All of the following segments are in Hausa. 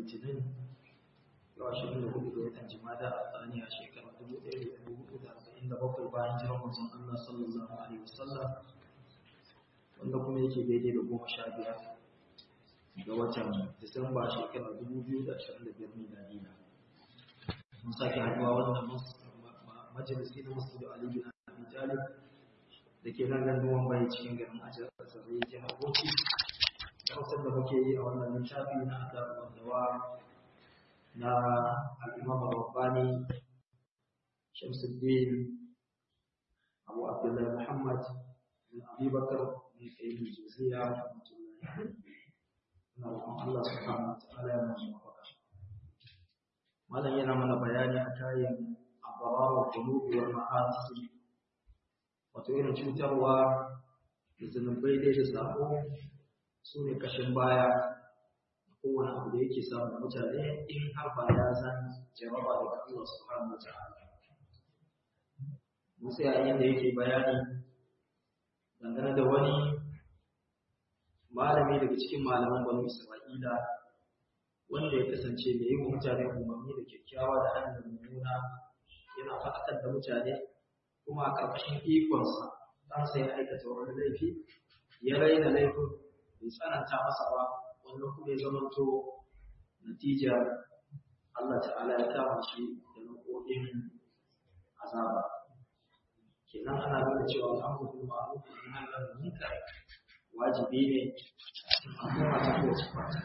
litinin yau ashirin da hudu ga watan jimada a tsaniya shekara dubu ɗaya da dubu hudu da arba'in da bakwai bayan jiran manzon Allah sallallahu alaihi wasallam wanda kuma yake daidai da goma sha biyar ga watan disamba shekara dubu biyu da ashirin da biyar miladiya mun sake haɗuwa wannan majalisi na masjidu ali bin abi talib da ke nan ganduwan bai cikin garin ajiyar asarai jihar bauchi hausar da muke yi a wannan littafi na adabul dawa na al-imam rabbani shamsuddin abu abdullahi muhammad bin abi bakar bin qayyim juziyya rahmatullahi na roƙon Allah subhanahu wa ta'ala ya mana mafaka malam yana mana bayani a kayan abarar qulubi wal ma'asi wato irin cutarwa da zunubai dai da sabo su ne kashin baya kowane abu da yake samun mutane in har ba ya san jaraba daga Allah subhanahu wa ta'ala musa yayin da yake bayani dangane da wani malami daga cikin malaman banu Isra'ila wanda ya kasance mai yi wa mutane umarni da kyakkyawa da hannun mummuna yana faɗakar da mutane kuma a ƙarƙashin ikonsa ɗansa ya aikata wani laifi ya raina laifin bai tsananta masa ba wannan kuma ya zamanto natija Allah ta'ala ya kama shi da nau'o'in azaba kenan ana nuna cewa al'amru bil ma'ruf wa nahy anil munkar wajibi ne a cikin al'umma ta kowace fata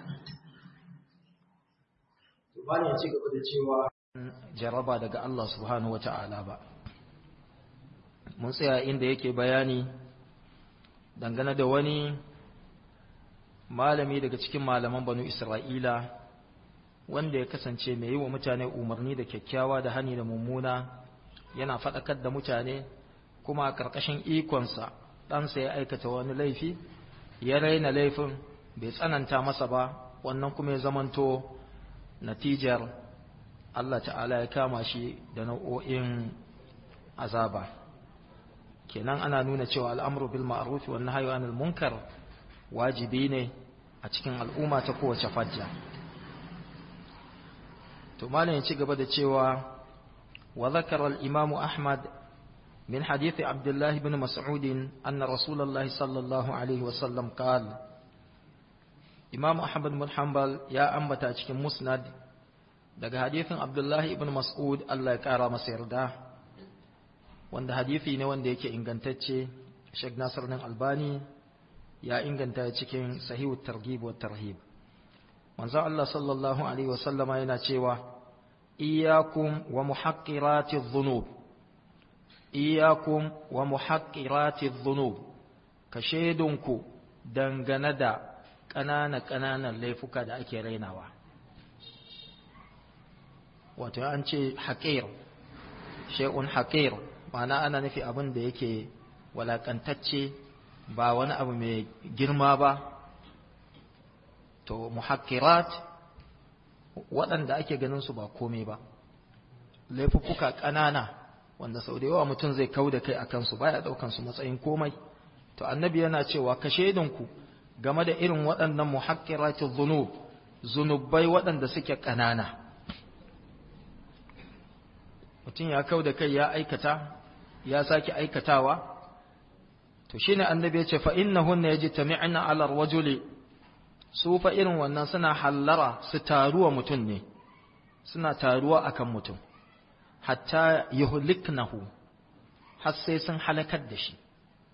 to bani ya ci gaba da cewa jaraba daga Allah subhanahu wata'ala ba mun tsaya inda yake bayani dangane da wani malami daga cikin malaman banu Isra'ila wanda ya kasance mai yi wa mutane umarni da kyakkyawa da hani da mummuna yana faɗakar da mutane kuma a ƙarƙashin ikonsa ɗansa ya aikata wani laifi ya raina laifin bai tsananta masa ba wannan kuma ya zamanto natijar Allah ta'ala ya kama shi da nau'o'in azaba kenan ana nuna cewa al'amru bil ma'ruf wa nahyu anil munkar wajibi ne a cikin al'umma ta kowace fajja to malam ya ci gaba da cewa wa zakara al-imam ahmad min hadith abdullah ibn mas'ud anna rasulullah sallallahu alaihi wa sallam qala imam ahmad bin hanbal ya ambata cikin musnad daga hadithin abdullah ibn mas'ud Allah ya kara masa yarda wanda hadithi ne wanda yake ingantacce Sheikh Nasir bin Albani ya inganta cikin sahihu targhib wa tarhib manzo Allah sallallahu alaihi wasallama yana cewa iyyakum wa muhaqqirati dhunub iyyakum wa muhaqqirati dhunub ka shedunku dangane da ƙanana ƙananan laifuka da ake rainawa wato an ce haƙir shay'un haƙir ma'ana ana nufi abin da yake walakantacce ba wani abu mai girma ba to muhakkirat waɗanda ake ganin su ba komai ba laifuffuka ƙanana wanda sau da yawa mutum zai kau da kai a kansu baya ɗaukan su matsayin komai to annabi yana cewa ka shaidinku game da irin waɗannan muhakkiratu zunub zunubai waɗanda suke ƙanana mutum ya kau da kai ya aikata ya sake aikatawa to shine annabi ya ce fa innahunna yajtami'na 'ala ar-rajuli su fa irin wannan suna hallara su taruwa mutum ne suna taruwa akan mutum hatta yuhliknahu har sai sun halakar da shi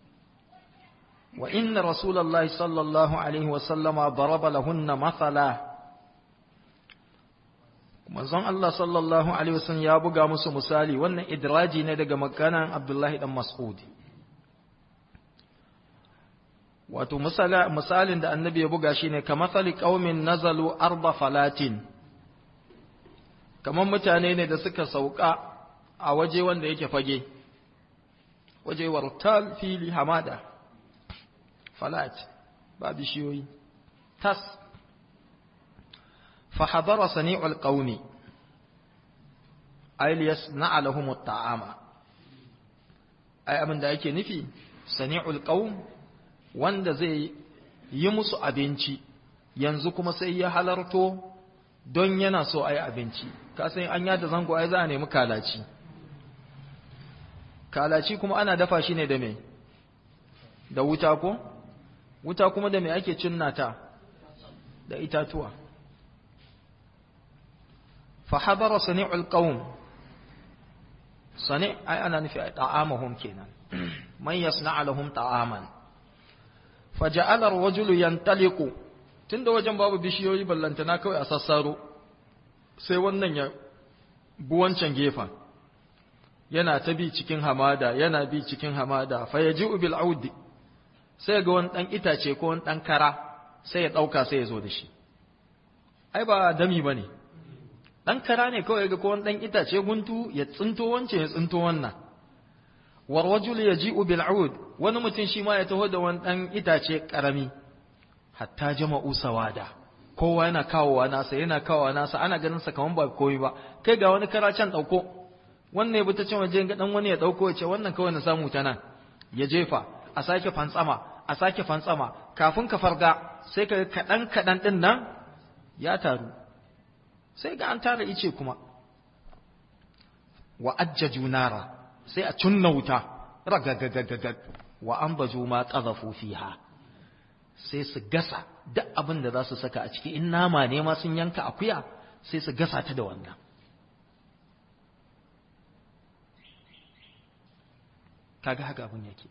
wa inna rasulullahi sallallahu alaihi wa sallama daraba lahunna mathala manzon Allah sallallahu alaihi wasallam ya buga musu misali wannan idraji ne daga maganan Abdullahi dan Mas'ud wato misalin da annabi ya buga shine kamathali qaumin nazalu arba falatin kaman mutane ne da suka sauka a waje wanda yake fage waje wartal fili hamada falat ba bishiyoyi tas fa hadara sani'ul qaumi ay liyasna'a lahum at-ta'ama ai abin da yake nufi sani'ul qaum wanda zai yi musu abinci yanzu kuma sai ya halarto don yana so a yi abinci kasan an yada zango ai za a nemi kalaci kalaci kuma ana dafa shi ne da me da wuta ko wuta kuma da me ake cinnata da itatuwa fa hadara sani'ul qaum sani ai ana nufi ta'amahum kenan man yasna'a lahum ta'aman faja'ala ar-rajulu yantaliqu tunda wajen babu bishiyoyi ballantana kawai a sassaro sai wannan ya buwancan gefen yana ta bi cikin hamada yana bi cikin hamada fa yaji'u bil audi sai ga wani dan itace ko wani dan kara sai ya dauka sai ya zo da shi ai ba dami bane dan kara ne kawai ga ko wani dan itace guntu ya tsinto wancan ya tsinto wannan war rajul yaji'u bil aud wani mutum shi ma ya taho da wani dan itace karami hatta jama'u sawada kowa yana kawowa nasa yana kawowa nasa ana ganin sa kaman ba komai ba kai ga wani kara can dauko wannan ya bi ta can waje ga dan wani ya dauko ya ce wannan kawai na samu ta nan ya jefa a sake fantsama a sake fantsama kafin ka farga sai ka kadan kadan din nan ya taru sai ga an tara ice kuma wa ajjaju nara sai a cunna wuta ragagagagag wa an baju ma qadhafu fiha sai su gasa duk abin da za su saka a ciki in nama ne ma sun yanka akuya sai su gasa ta da wannan kaga haka abin yake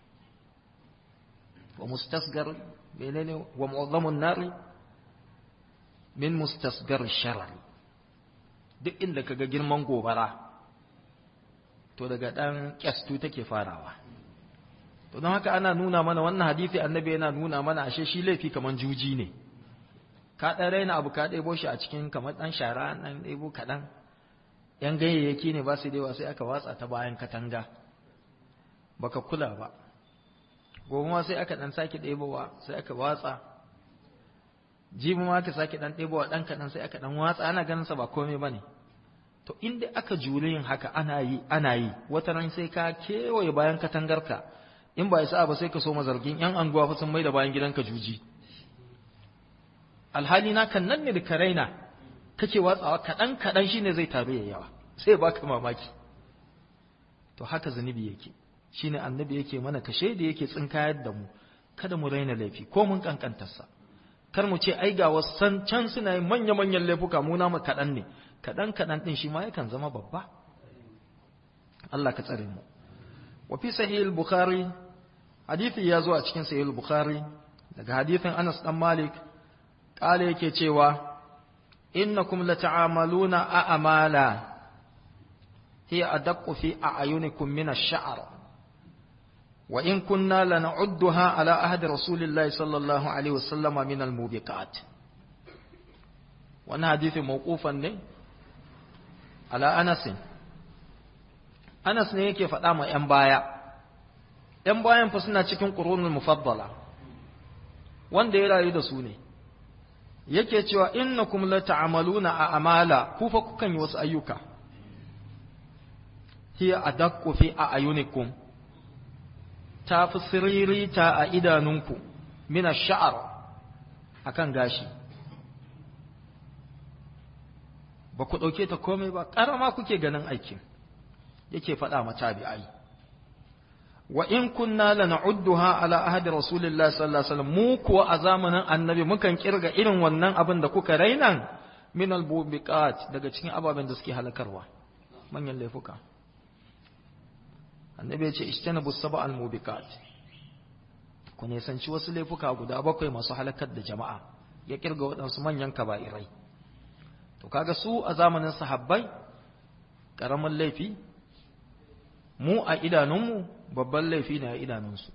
wa mustasgar menene wa mu'azzamun nari min mustasgar sharar duk inda kaga girman gobara to daga dan kyastu take farawa to don haka ana nuna mana wannan hadisi annabi yana nuna mana ashe shi laifi kaman juji ne ka dan raina abu ka ɗebo shi a cikin kamar dan shara dan ɗebo kaɗan yan ganyayyaki ne ba su da sai aka watsa ta bayan katanga baka kula ba gobe ma sai aka dan sake ɗebowa sai aka watsa jibi ma aka sake dan ɗebowa dan kaɗan sai aka dan watsa ana ganin sa ba komai bane to inda aka jure yin haka ana yi ana yi wata ran sai ka kewaye bayan katangarka in ba isa ba sai ka so mazargin yan anguwa fa sun mai da bayan gidanka juji alhali na kan nan ne da karaina kake watsawa kaɗan kaɗan shine zai taru ya yawa sai baka mamaki to haka zunubi yake shine annabi yake mana kashe da yake tsinkayar da mu kada mu raina laifi ko mun kankantarsa kar mu ce ai ga wasan can suna yin manya manyan laifuka mu namu kaɗan ne kaɗan kaɗan ɗin shi ma yakan zama babba Allah ka tsare mu wa fi sahih al-bukhari hadisi ya zo a cikin sahih al-bukhari daga hadisin Anas dan Malik kale yake cewa innakum lata'amaluna a'mala hiya adaqqu fi a'yunikum min ash-sha'r wa in kunna lan'udduha ala ahdi rasulillahi sallallahu alaihi wasallam min al-mubiqat wannan hadisi mawqufan ne ala Anas Anas ne yake faɗa ma ‘yan baya, ‘yan bayan fa suna cikin ƙurunin mufaddala, wanda ya rayu da su ne, yake cewa inna kum la ta'amaluna a amala ku fa kukan yi wasu ayyuka, hiya a dakko fi a ayunikum, ta fi siririta a idanunku, mina sha'ar a kan gashi. Ba ku ɗauke ta komai ba, ƙarama kuke ganin aikin. yake faɗa ma tabi'ai wa in kunna lana'udduha ala ahdi rasulillahi sallallahu alaihi wasallam mu kuwa a zamanin annabi mukan kirga irin wannan abin da kuka rainan min albubiqat daga cikin ababen da suke halakarwa manyan laifuka annabi ya ce istanabu sab'a almubiqat ku ne sanci wasu laifuka guda bakwai masu halakar da jama'a ya kirga waɗansu manyan kaba'irai to kaga su a zamanin sahabbai ƙaramin laifi mu a idanunmu babban laifi ne a idanunsu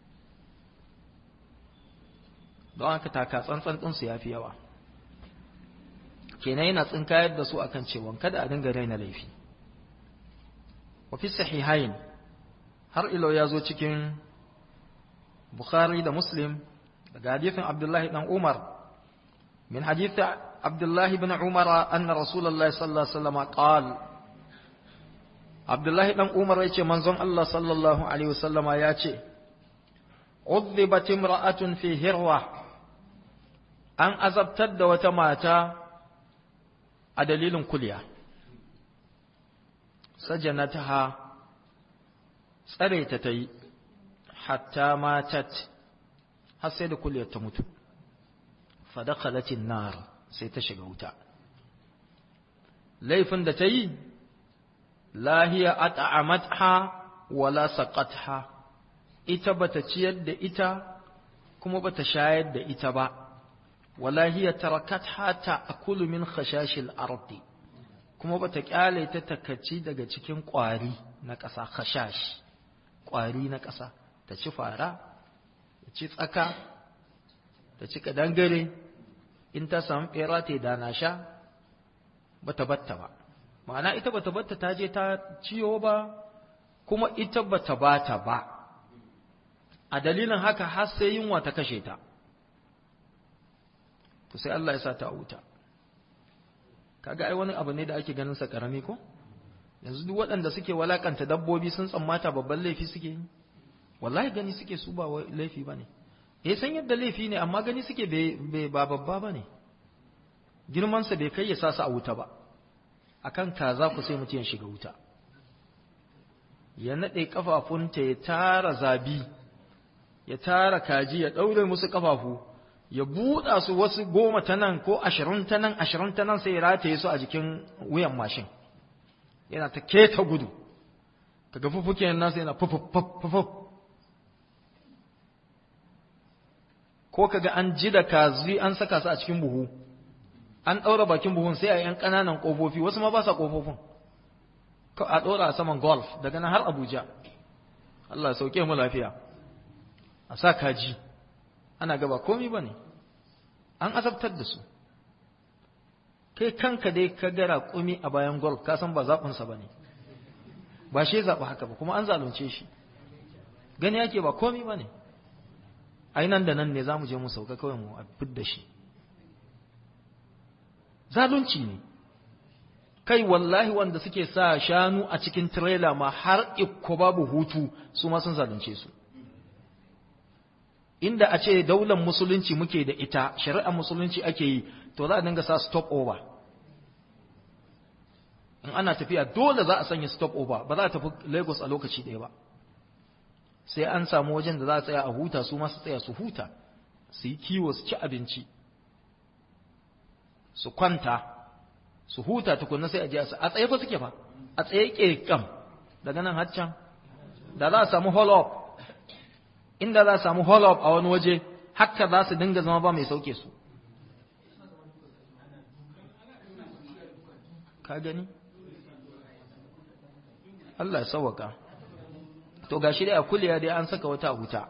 don haka taka tsantsan ɗinsu ya fi yawa kenan yana tsinkayar da su akan cewa kada a dinga raina laifi wa fi sahihain har ilo ya zo cikin bukhari da muslim daga hadithin abdullahi dan umar min hadithi abdullahi bin umar anna rasulullahi sallallahu alaihi wasallam qala Abdullahi ɗan Umar ya ce manzon Allah sallallahu Alaihi wasallama ya ce, Udhibat imra'atun fi hirwa an azabtar da wata mata a dalilin kulya sajanataha tsare ta ta yi hatta matat har sai da kulyar ta mutu fadakhalatin nar sai ta shiga wuta laifin da ta yi lahiya at'amatha wala saqatha ita bata ciyar da ita kuma bata shayar da ita ba wala hiya tarakatha ta'kulu min khashashil ardi kuma bata kyale ta takaci daga cikin kwari na ƙasa khashash kwari na ƙasa ta ci fara ta ci tsaka ta ci kadangare in ta samu bera ta da na sha bata batta ba ma'ana ita bata batta ta je ta ciyo ba kuma ita bata bata ba a dalilin haka har sai yunwa ta kashe ta to sai Allah ya sa ta wuta kaga ai wani abu ne da ake ganin sa karami ko yanzu duk waɗanda suke walakanta dabbobi sun tsammata babban laifi suke yi wallahi gani suke su ba laifi bane eh san yadda laifi ne amma gani suke bai ba babba bane girman sa bai kai ya sa su a wuta ba akan kaza ku sai mutum ya shiga wuta ya nade kafafunta ya tara zabi ya tara kaji ya daure musu kafafu ya buɗa su wasu goma ta nan ko ashirin ta nan ashirin ta nan sai ya rataye su a jikin wuyan mashin yana ta keta gudu kaga fufuken nasa yana fufufufuf ko kaga an ji da kazi an saka su a cikin buhu an ɗaura bakin buhun sai a yan ƙananan ƙofofi wasu ma ba sa ƙofofin a ɗora a saman golf daga nan har abuja Allah ya sauke mu lafiya a sa kaji ana gaba komi ba ne an azabtar da su kai kanka dai ka gara kumi a bayan golf ka san ba zaɓinsa ba ne ba shi zaɓi haka ba kuma an zalunce shi gani yake ba komi ba ne ai nan da nan ne za mu je mu sauka kawai mu abin da shi zalunci ne kai wallahi wanda suke sa shanu a cikin tirela ma har ikko babu hutu su ma sun zalunce su inda a ce daular musulunci muke da ita shari'ar musulunci ake yi to za a dinga sa stop over in ana tafiya dole za a sanya stop over ba za a tafi lagos a lokaci ɗaya ba sai an samu wajen da za a tsaya a huta su masu tsaya su huta su yi kiwo su ci abinci su kwanta su huta tukunna sai a je a tsaye fa suke fa a tsaye ƙirƙam daga nan haccan da za a samu hold up inda za a samu hold up a wani waje haka za su dinga zama ba mai sauke su ka gani Allah ya sauwaka to gashi dai a kuliya dai an saka wata wuta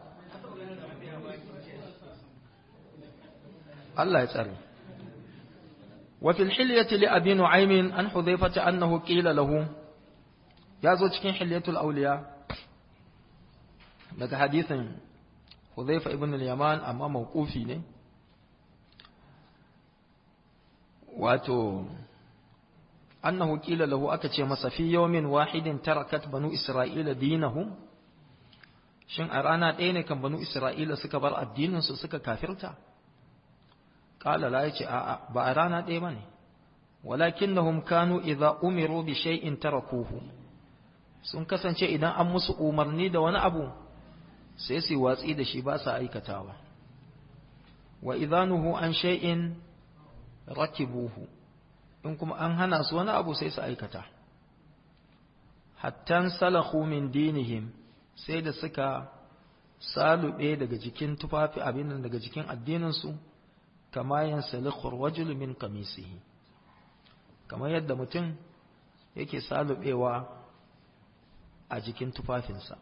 Allah ya tsare wa fil hilyati li abi nu'aym an hudhaifata annahu qila lahu ya zo cikin hilyatul awliya daga hadisin hudhaifa ibn al-yaman amma mawqufi ne wato annahu qila lahu aka ce masa fi yawmin wahidin tarakat banu isra'ila dinahum shin a rana ɗaya ne kan banu isra'ila suka bar addinin su suka kafirta qala la yace a'a ba a rana ɗaya bane walakinnahum kanu idza umiru bi shay'in tarakuhu sun kasance idan an musu umarni da wani abu sai su watsi da shi ba sa aikatawa wa idanuhu an shay'in rakibuhu in kuma an hana su wani abu sai su aikata hattan salahu min dinihim sai da suka salube daga jikin tufafi abin daga jikin addininsu kama yin salikhur wajul min kamisihi kamar yadda mutum yake salubewa a jikin tufafinsa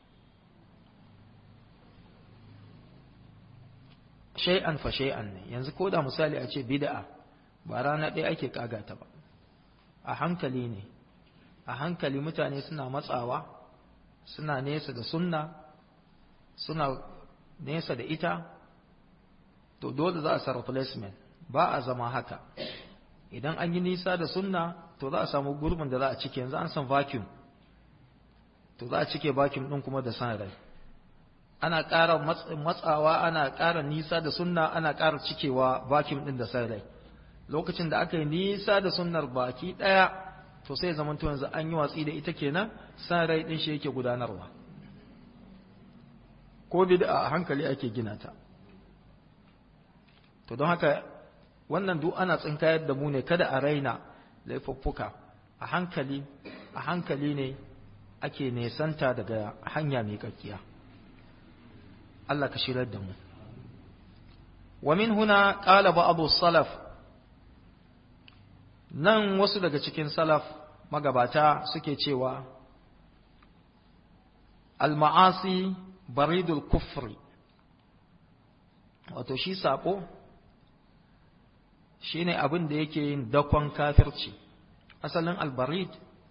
shay'an fa shay'an ne yanzu ko da misali a ce bid'a ba rana ɗaya ake kagata ba a hankali ne a hankali mutane suna matsawa suna nesa da sunna suna nesa da ita to dole za a sa replacement ba a zama haka idan an yi nisa da sunna to za a samu gurbin da za a cike yanzu an san vacuum to za a cike vacuum ɗin kuma da san rai ana ƙara matsawa ana ƙara nisa da sunna ana ƙara cikewa vacuum ɗin da san rai lokacin da aka yi nisa da sunnar baki ɗaya to sai zaman to yanzu an yi watsi da ita kenan san rai ɗin shi yake gudanarwa ko bid'a a hankali ake gina ta to don haka wannan duk ana tsinkayar da mu ne kada a raina laifuffuka a hankali a hankali ne ake nesanta daga hanya mai kakkiya Allah ka shirar da mu wa min huna qala ba'd salaf nan wasu daga cikin salaf magabata suke cewa al-ma'asi baridul kufri wato shi sako shine abin da yake yin dakon kafirci asalin albarid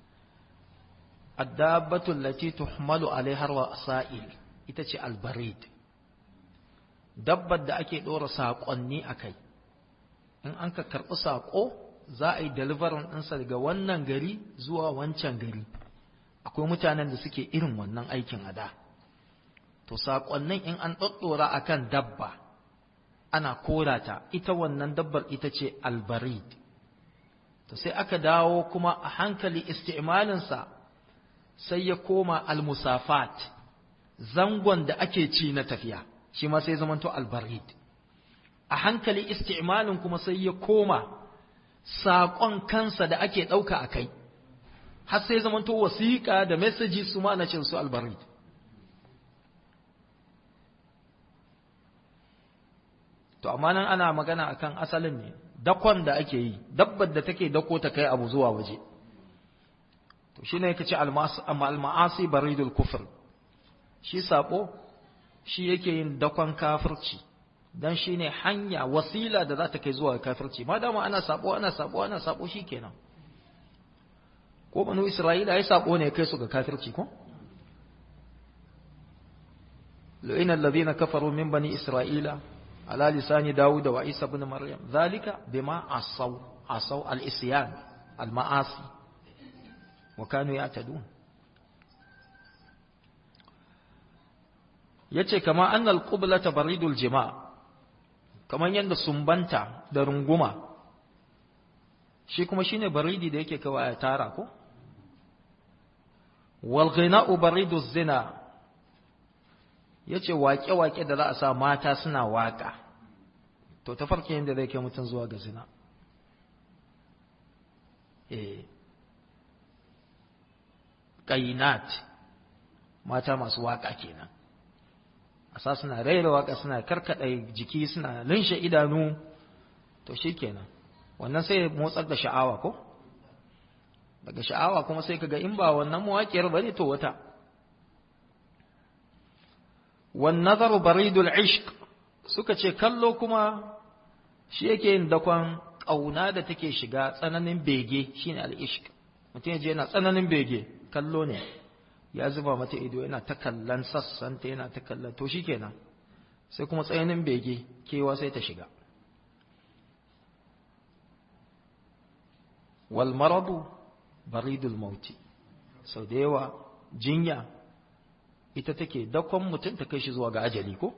addabatu allati tuhmalu alaiha wasa'il ita ce albarid dabbar da ake dora saƙonni a kai in an ka karɓi saƙo za a yi deliverin ɗinsa daga wannan gari zuwa wancan gari akwai mutanen da suke irin wannan aikin a da to saƙonnin in an ɗaɗɗora a kan dabba ana korata ita wannan dabbar ita ce albarid to sai aka dawo kuma a hankali isti'malinsa sai ya koma almusafat zangon da ake ci na tafiya shi ma sai zamanto albarid a hankali isti'malin kuma sai ya koma saƙon kansa da ake ɗauka a kai har sai zamanto wasiƙa da mesaji su ma na cin su albarid to amma nan ana magana akan asalin ne dakon da ake yi dabbar da take dako ta kai abu zuwa waje to shine yake ce al-ma'asi baridul kufr shi sako shi yake yin dakon kafirci dan shine hanya wasila da za ta kai zuwa kafirci ma dama ana sabo ana sabo ana sabo shikenan ko banu isra'ila ai sabo ne kai su ga kafirci ko لئن الذين كفروا من بني إسرائيل على لسان داود وعيسى بن مريم ذلك بما عصوا عصوا الإسيان المعاصي وكانوا يعتدون yace kama annal qiblata baridul jima kaman yanda sumbanta da runguma shi kuma shine baridi da yake kawai ya tara ko wal ghina'u bariduz zina yace waƙe-waƙe da za a sa mata suna waƙa to ta farke yadda zai kai mutum zuwa ga zina eh qainat mata masu waƙa kenan a sa suna raira waƙa suna karkada jiki suna linshe idanu to shikenan wannan sai motsar da sha'awa ko daga sha'awa kuma sai kaga in ba wannan mawaƙiyar bane to wata والنظر بريد العشق suka ce kallo kuma shi yake yin dakon ƙauna da take shiga tsananin bege shine al-ishq mutum yaje yana tsananin bege kallo ne ya zuba mata ido yana ta kallon sassanta yana ta kallon to shikenan sai kuma tsananin bege kewa sai ta shiga wal maradu baridul mauti sau da yawa jinya ita take dakon mutum ta kai shi zuwa ga ajali ko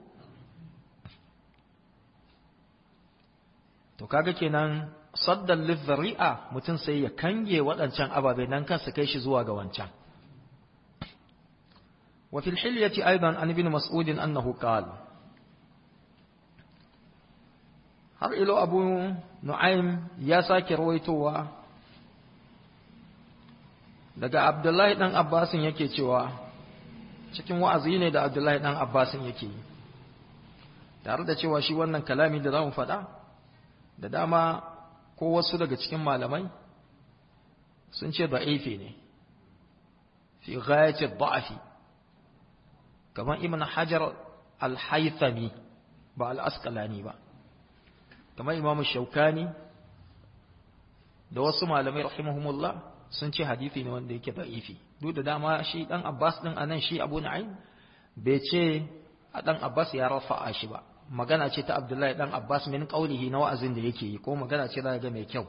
to kaga kenan saddan lizzari'a mutum sai ya kange waɗancan ababe nan kansa kai shi zuwa ga wancan wa fil hilyati aidan an ibn mas'ud annahu qala har ilo abu nu'aym ya sake rawaitowa daga abdullahi dan abbasin yake cewa cikin wa'azi ne da Abdullahi ɗan Abbasin yake yi, tare da cewa shi wannan kalami da za mu faɗa, da dama ko wasu daga cikin malamai sun ce da'ifi ne, fi ghayace da'afi, kamar Ibn Hajar al-Haythami ba al-Asqalani ba, kamar Imam Shaukani da wasu malamai rahimahumullah sun ce hadithi ne wanda yake da'ifi. duk da dama shi dan Abbas din anan shi Abu Na'im bai ce a dan Abbas ya rafa'a shi ba magana ce ta Abdullahi dan Abbas min qaulihi na wa'azin da yake yi ko magana ce za ga mai kyau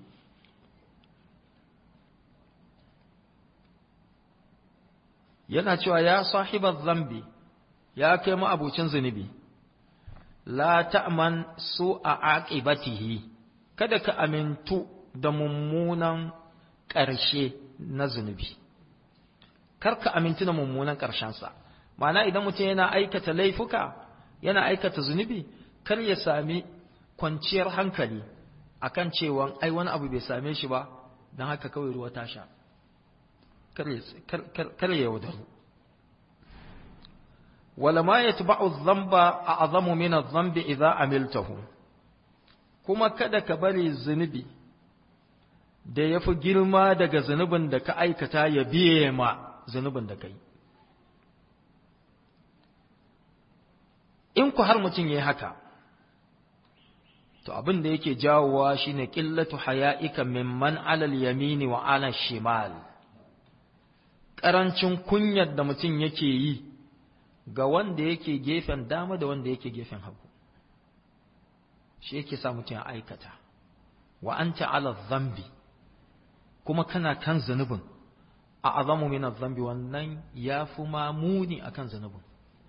yana cewa ya sahibar zambi ya kai mu abucin zunubi la ta'man su a aqibatihi kada ka amintu da mummunan ƙarshe na zunubi kar ka amintu da mummunan ƙarshensa ma'ana idan mutum yana aikata laifuka yana aikata zunubi kar ya sami kwanciyar hankali akan cewa ai wani abu bai same shi ba don haka kawai ruwa ta sha kar ya yaudaru wala ma yatba'u dhanba a'zamu min adh-dhanbi idza amiltahu kuma kada ka bari zunubi da yafi girma daga zunubin da ka aikata ya biye ma zunubin da kai in ku har mutum yayi haka to abin da yake jawowa shine qillatu haya'ika mimman 'ala al-yamini wa 'ala shimal karancin kunyar da mutum yake yi ga wanda yake gefen dama da wanda yake gefen hagu shi yake sa mutum ya aikata wa anta 'ala dhanbi kuma kana kan zanubin a azamu min dhanbi wannan yafi mamuni akan zanubin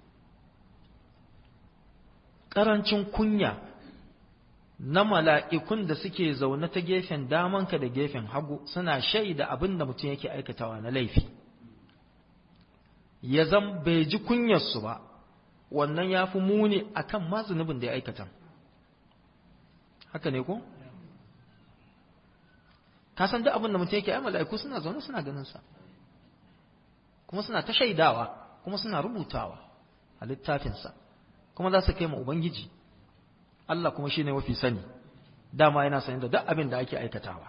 karancin kunya na mala'ikun da suke zaune ta gefen damanka da gefen hagu suna shaida abin da mutum yake aikatawa na laifi ya zan bai ji kunyarsu ba wannan ya fi muni a kan ma zunubin da ya aikata haka ne ko? ka san duk abin da mutum yake ai mala'iku suna zaune suna ganinsa kuma suna ta shaidawa kuma suna rubutawa a littafinsa kuma za su kai ma Ubangiji Allah kuma shi ne mafi sani dama yana sani da duk abin da ake aikatawa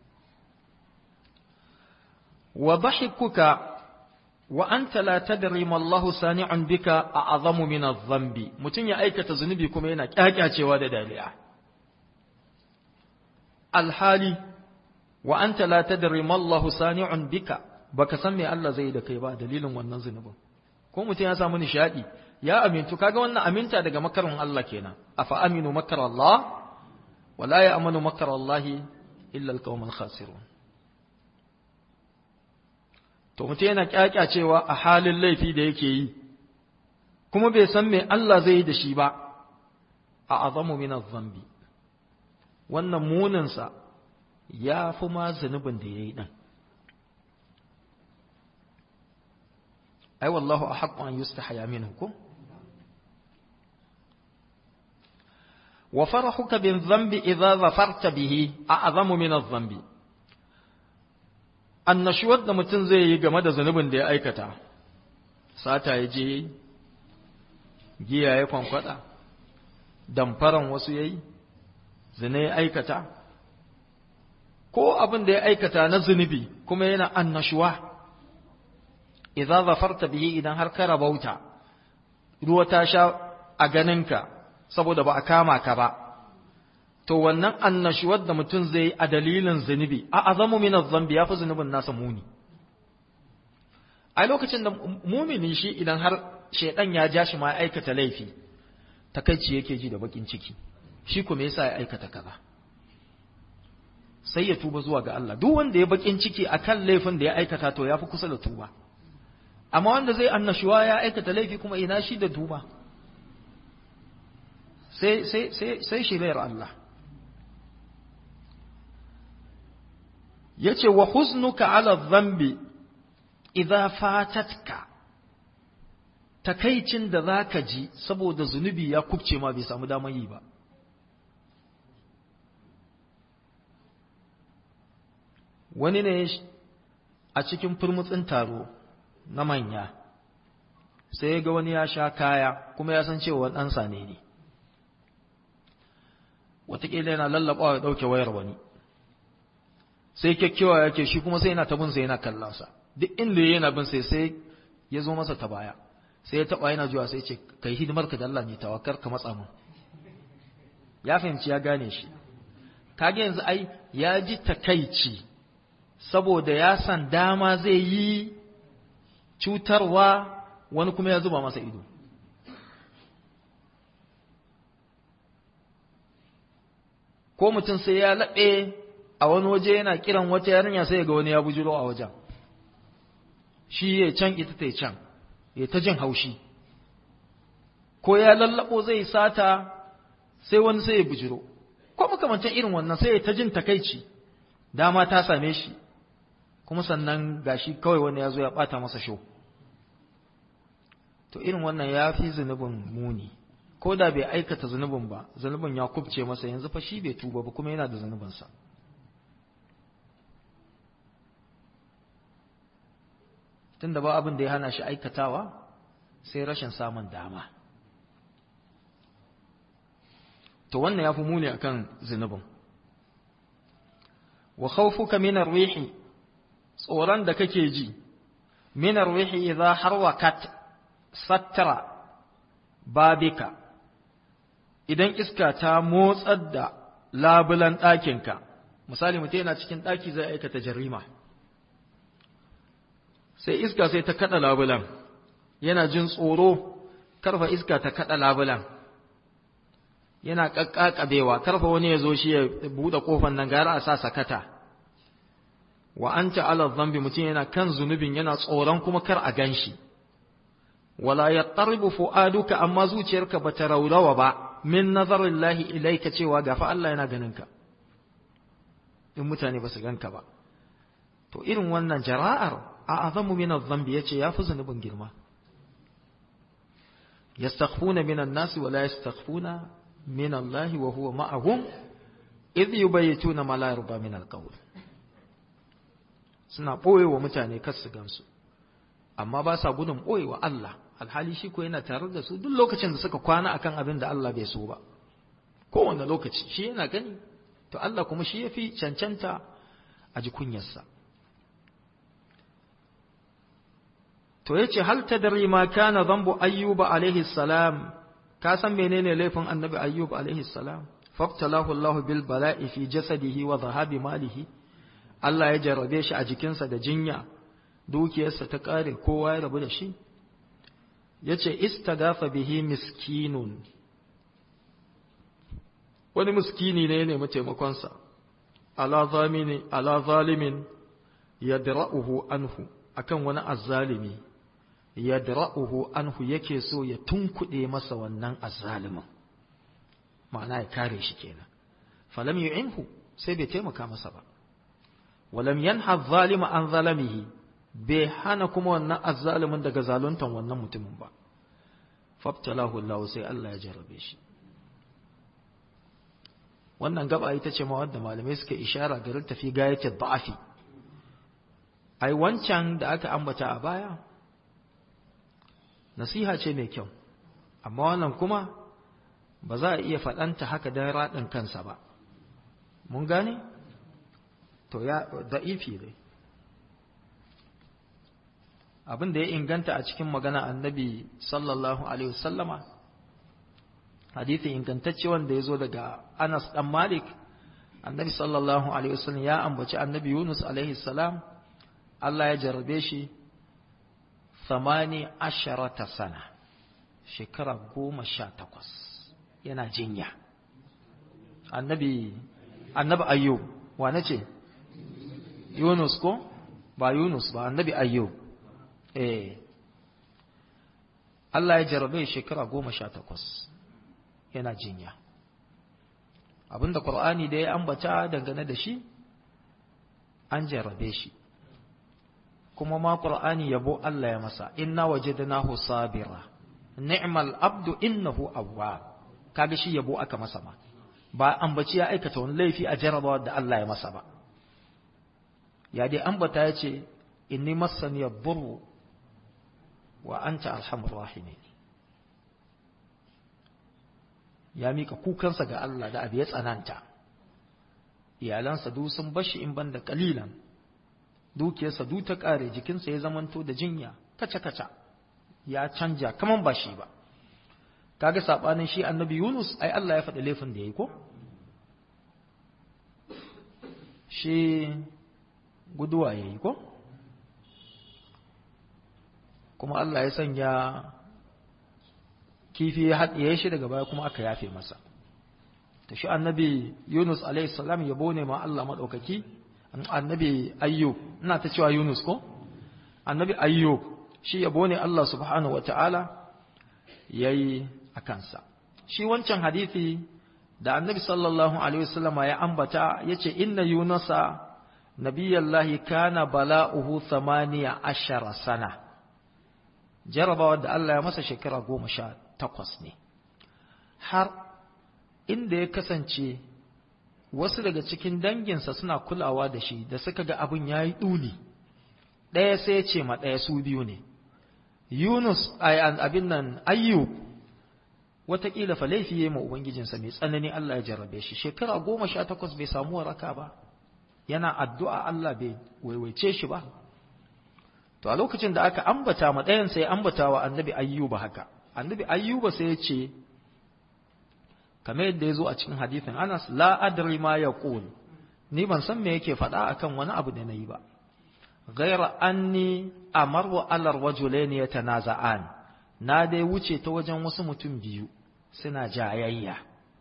wa dhahikuka wa anta la tadri ma Allahu sani'un bika a'zamu min adh-dhanbi mutun ya aikata zunubi kuma yana kyakyacewa da daliya alhali wa anta la tadri ma Allahu sani'un bika baka san me Allah zai da kai ba dalilin wannan zunubin ko mutum ya samu nishadi ya amintu kaga wannan aminta daga makarin Allah kenan afa aminu makar Allah wala ya amanu makar Allah illa alqawmul khasirun to mutum yana kyakyacewa a halin laifi da yake yi kuma bai san me Allah zai yi da shi ba a azamu min adh-dhanbi wannan munin sa ya fi ma zunubin da yayi din ai wallahu ahaqqu an yustahya minkum وفرحك بالذنب إذا ظفرت به أعظم من الذنب annashuwar da mutum zai yi game da zunubin da ya aikata sata ya je giya ya kwankwada damfaran wasu ya yi zina ya aikata ko abin da ya aikata na zunubi kuma yana annashuwa idan zafarta bihi idan har ka rabauta ruwa ta sha a ganinka saboda ba a kama ka ba to wannan annashuwar da mutum zai a dalilin zunubi a azamu min zambi ya fi zunubin nasa muni a lokacin da mumini shi idan har shaidan ya ja shi ma ya aikata laifi takaici yake ji da bakin ciki shi kuma yasa ya aikata kaza sai ya tuba zuwa ga Allah duk wanda ya bakin ciki akan laifin da ya aikata to ya fi kusa da tuba amma wanda zai annashuwa ya aikata laifi kuma ina shi da tuba sai sai sai sai shirayar Allah yace wa huznuka ala dhanbi idza fatatka takaicin da zaka ji saboda zunubi ya kubce ma bai samu damar yi ba wani ne a cikin furmutsin taro na manya sai ya ga wani ya sha kaya kuma ya san cewa ɗansa ne ne wataƙila yana lallaɓawa ya ɗauke wayar wani sai kyakkyawa yake shi kuma sai yana ta binsa yana kallonsa duk inda yana bin sai sai ya zo masa ta baya sai ya taɓa yana zuwa sai ce kai hidimar ka da Allah ne tawakkar ka matsa mun ya fahimci ya gane shi kage yanzu ai ya ji takaici saboda ya san dama zai yi cutarwa wani kuma ya zuba masa ido ko mutum sai ya laɓe a wani waje yana kiran wata yarinya sai ga wani ya bujiro a wajen shi ya can ita ta can ya ta jin haushi ko ya lallabo zai sata sai wani sai ya bujiro ko makamantan irin wannan sai ya ta jin takaici dama ta same shi kuma sannan gashi kawai wani ya zo ya bata masa sho to irin wannan ya fi zunubin muni ko da bai aikata zunubin ba zunubin ya kubce masa yanzu fa shi bai tuba ba kuma yana da zunubinsa tunda ba abin da ya hana shi aikatawa sai rashin samun dama to wannan ya fi muni akan zunubin wa khawfuka min ar-rihi tsoron da kake ji min ar-rihi idha harwakat sattara babika idan iska ta motsar da labulan ɗakinka misali mutum yana cikin ɗaki zai aikata jarima sai iska sai ta kaɗa labulan yana jin tsoro karfa iska ta kaɗa labulan yana ƙaƙƙaɓewa karfa wani ya zo shi ya buɗe ƙofar nan gara a sa sakata wa anta ala dhanbi mutum yana kan zunubin yana tsoron kuma kar a gan shi wala yattaribu fu'aduka amma zuciyarka bata raurawa ba min nazarillahi ilaika cewa gafa Allah yana ganin ka in mutane ba su ganka ba to irin wannan jara'ar a azamu min adh-dhanbi yace yafi zunubin girma yastakhfuna min an-nas wa la yastakhfuna min Allah wa huwa ma'ahum idh yubayituna ma la yarda min al-qawl suna boye wa mutane kar su gansu amma ba sa gudun boye wa Allah alhali shi ko yana tare da su duk lokacin da suka kwana akan abin da Allah bai so ba kowane lokaci shi yana gani to Allah kuma shi yafi cancanta a ji kunyarsa to yace hal tadri ma kana dhanbu ayyuba alaihi salam ka san menene laifin annabi ayyub alaihi salam fabtalahu Allah bil bala'i fi jasadihi wa dhahabi malihi Allah ya jarrabe shi a jikinsa da jinya dukiyarsa ta kare kowa ya rabu da shi yace istagafa bihi miskinun wani miskini ne ya nemi taimakonsa ala zamini ala zalimin yadra'uhu anhu akan wani azzalimi yadra'uhu anhu yake so ya tunkuɗe masa wannan azzalimin ma'ana ya kare shi kenan falam yu'inhu sai bai taimaka masa ba walam yanha zalima an zalamihi bai hana kuma wannan azzalimin daga zaluntan wannan mutumin ba fabtalahu Allah sai Allah ya jarrabe shi wannan gaba ita ce ma wadda malamai suka ishara garin tafi gayyace da'afi ai wancan da aka ambata a baya nasiha ce mai kyau amma wannan kuma ba za a iya faɗanta haka don raɗin kansa ba mun gane to ya da'ifi dai abin da ya inganta a cikin magana annabi sallallahu alaihi wasallama hadithi ingantacce wanda ya zo daga Anas dan Malik annabi sallallahu alaihi wasallam ya ambaci annabi Yunus alaihi salam Allah ya jarrabe shi samani asharata sana shekara goma sha takwas yana jinya annabi annabi ayyub wa ce Yunus ko ba Yunus ba annabi ayyub eh Allah ya jarrabe shekara goma sha takwas yana jinya abinda Qur'ani da ya ambata dangane da shi an jarrabe shi kuma ma Qur'ani yabo Allah ya masa inna wajadnahu sabira ni'mal abdu innahu awwab kaga shi yabo aka masa ma ba ambaci ya aikata wani laifi a jarrabawa da Allah ya masa ba ya dai ambata ya ce inni massani yadurru wa anta arhamur rahimin ya mika kukansa ga Allah da abu ya tsananta iyalansa duk sun bashi in banda kalilan dukiyarsa duk ta kare jikinsa ya zamanto da jinya kaca kaca ya canja kaman ba shi ba kaga sabanin shi annabi Yunus ai Allah ya faɗi laifin da yayi ko shi guduwa yayi ko kuma Allah ya sanya kifi ya haɗiye shi daga baya kuma aka yafe masa ta shi annabi Yunus alaihi salam yabo ne ma Allah maɗaukaki annabi Ayyub ina ta cewa Yunus ko annabi Ayyub shi yabo ne Allah subhanahu wa ta'ala ya yi a kansa shi wancan hadithi da annabi sallallahu alaihi wasallama ya ambata yace inna yunusa nabiyallahi kana bala'uhu thamaniya ashara sana jarabawa da Allah ya masa shekara goma sha takwas ne har inda ya kasance wasu daga cikin danginsa suna kulawa da shi da suka ga abin ya yi ɗuli ɗaya sai ya ce ma ɗaya su biyu ne yunus abin nan ayyub wataƙila fa laifi ya ma ubangijinsa mai tsanani Allah ya jarrabe shi shekara goma sha takwas bai samu waraka ba yana addu'a Allah bai waiwaice shi ba to a lokacin da aka ambata ma ɗayan sai ambata wa annabi ayyuba haka annabi ayyuba sai ya ce kamar yadda ya zo a cikin hadithin anas la adri ma ya ni ban san me yake faɗa akan wani abu da na yi ba ghaira anni amaru alar wajulain yatanaza'an na dai wuce ta wajen wasu mutum biyu suna jayayya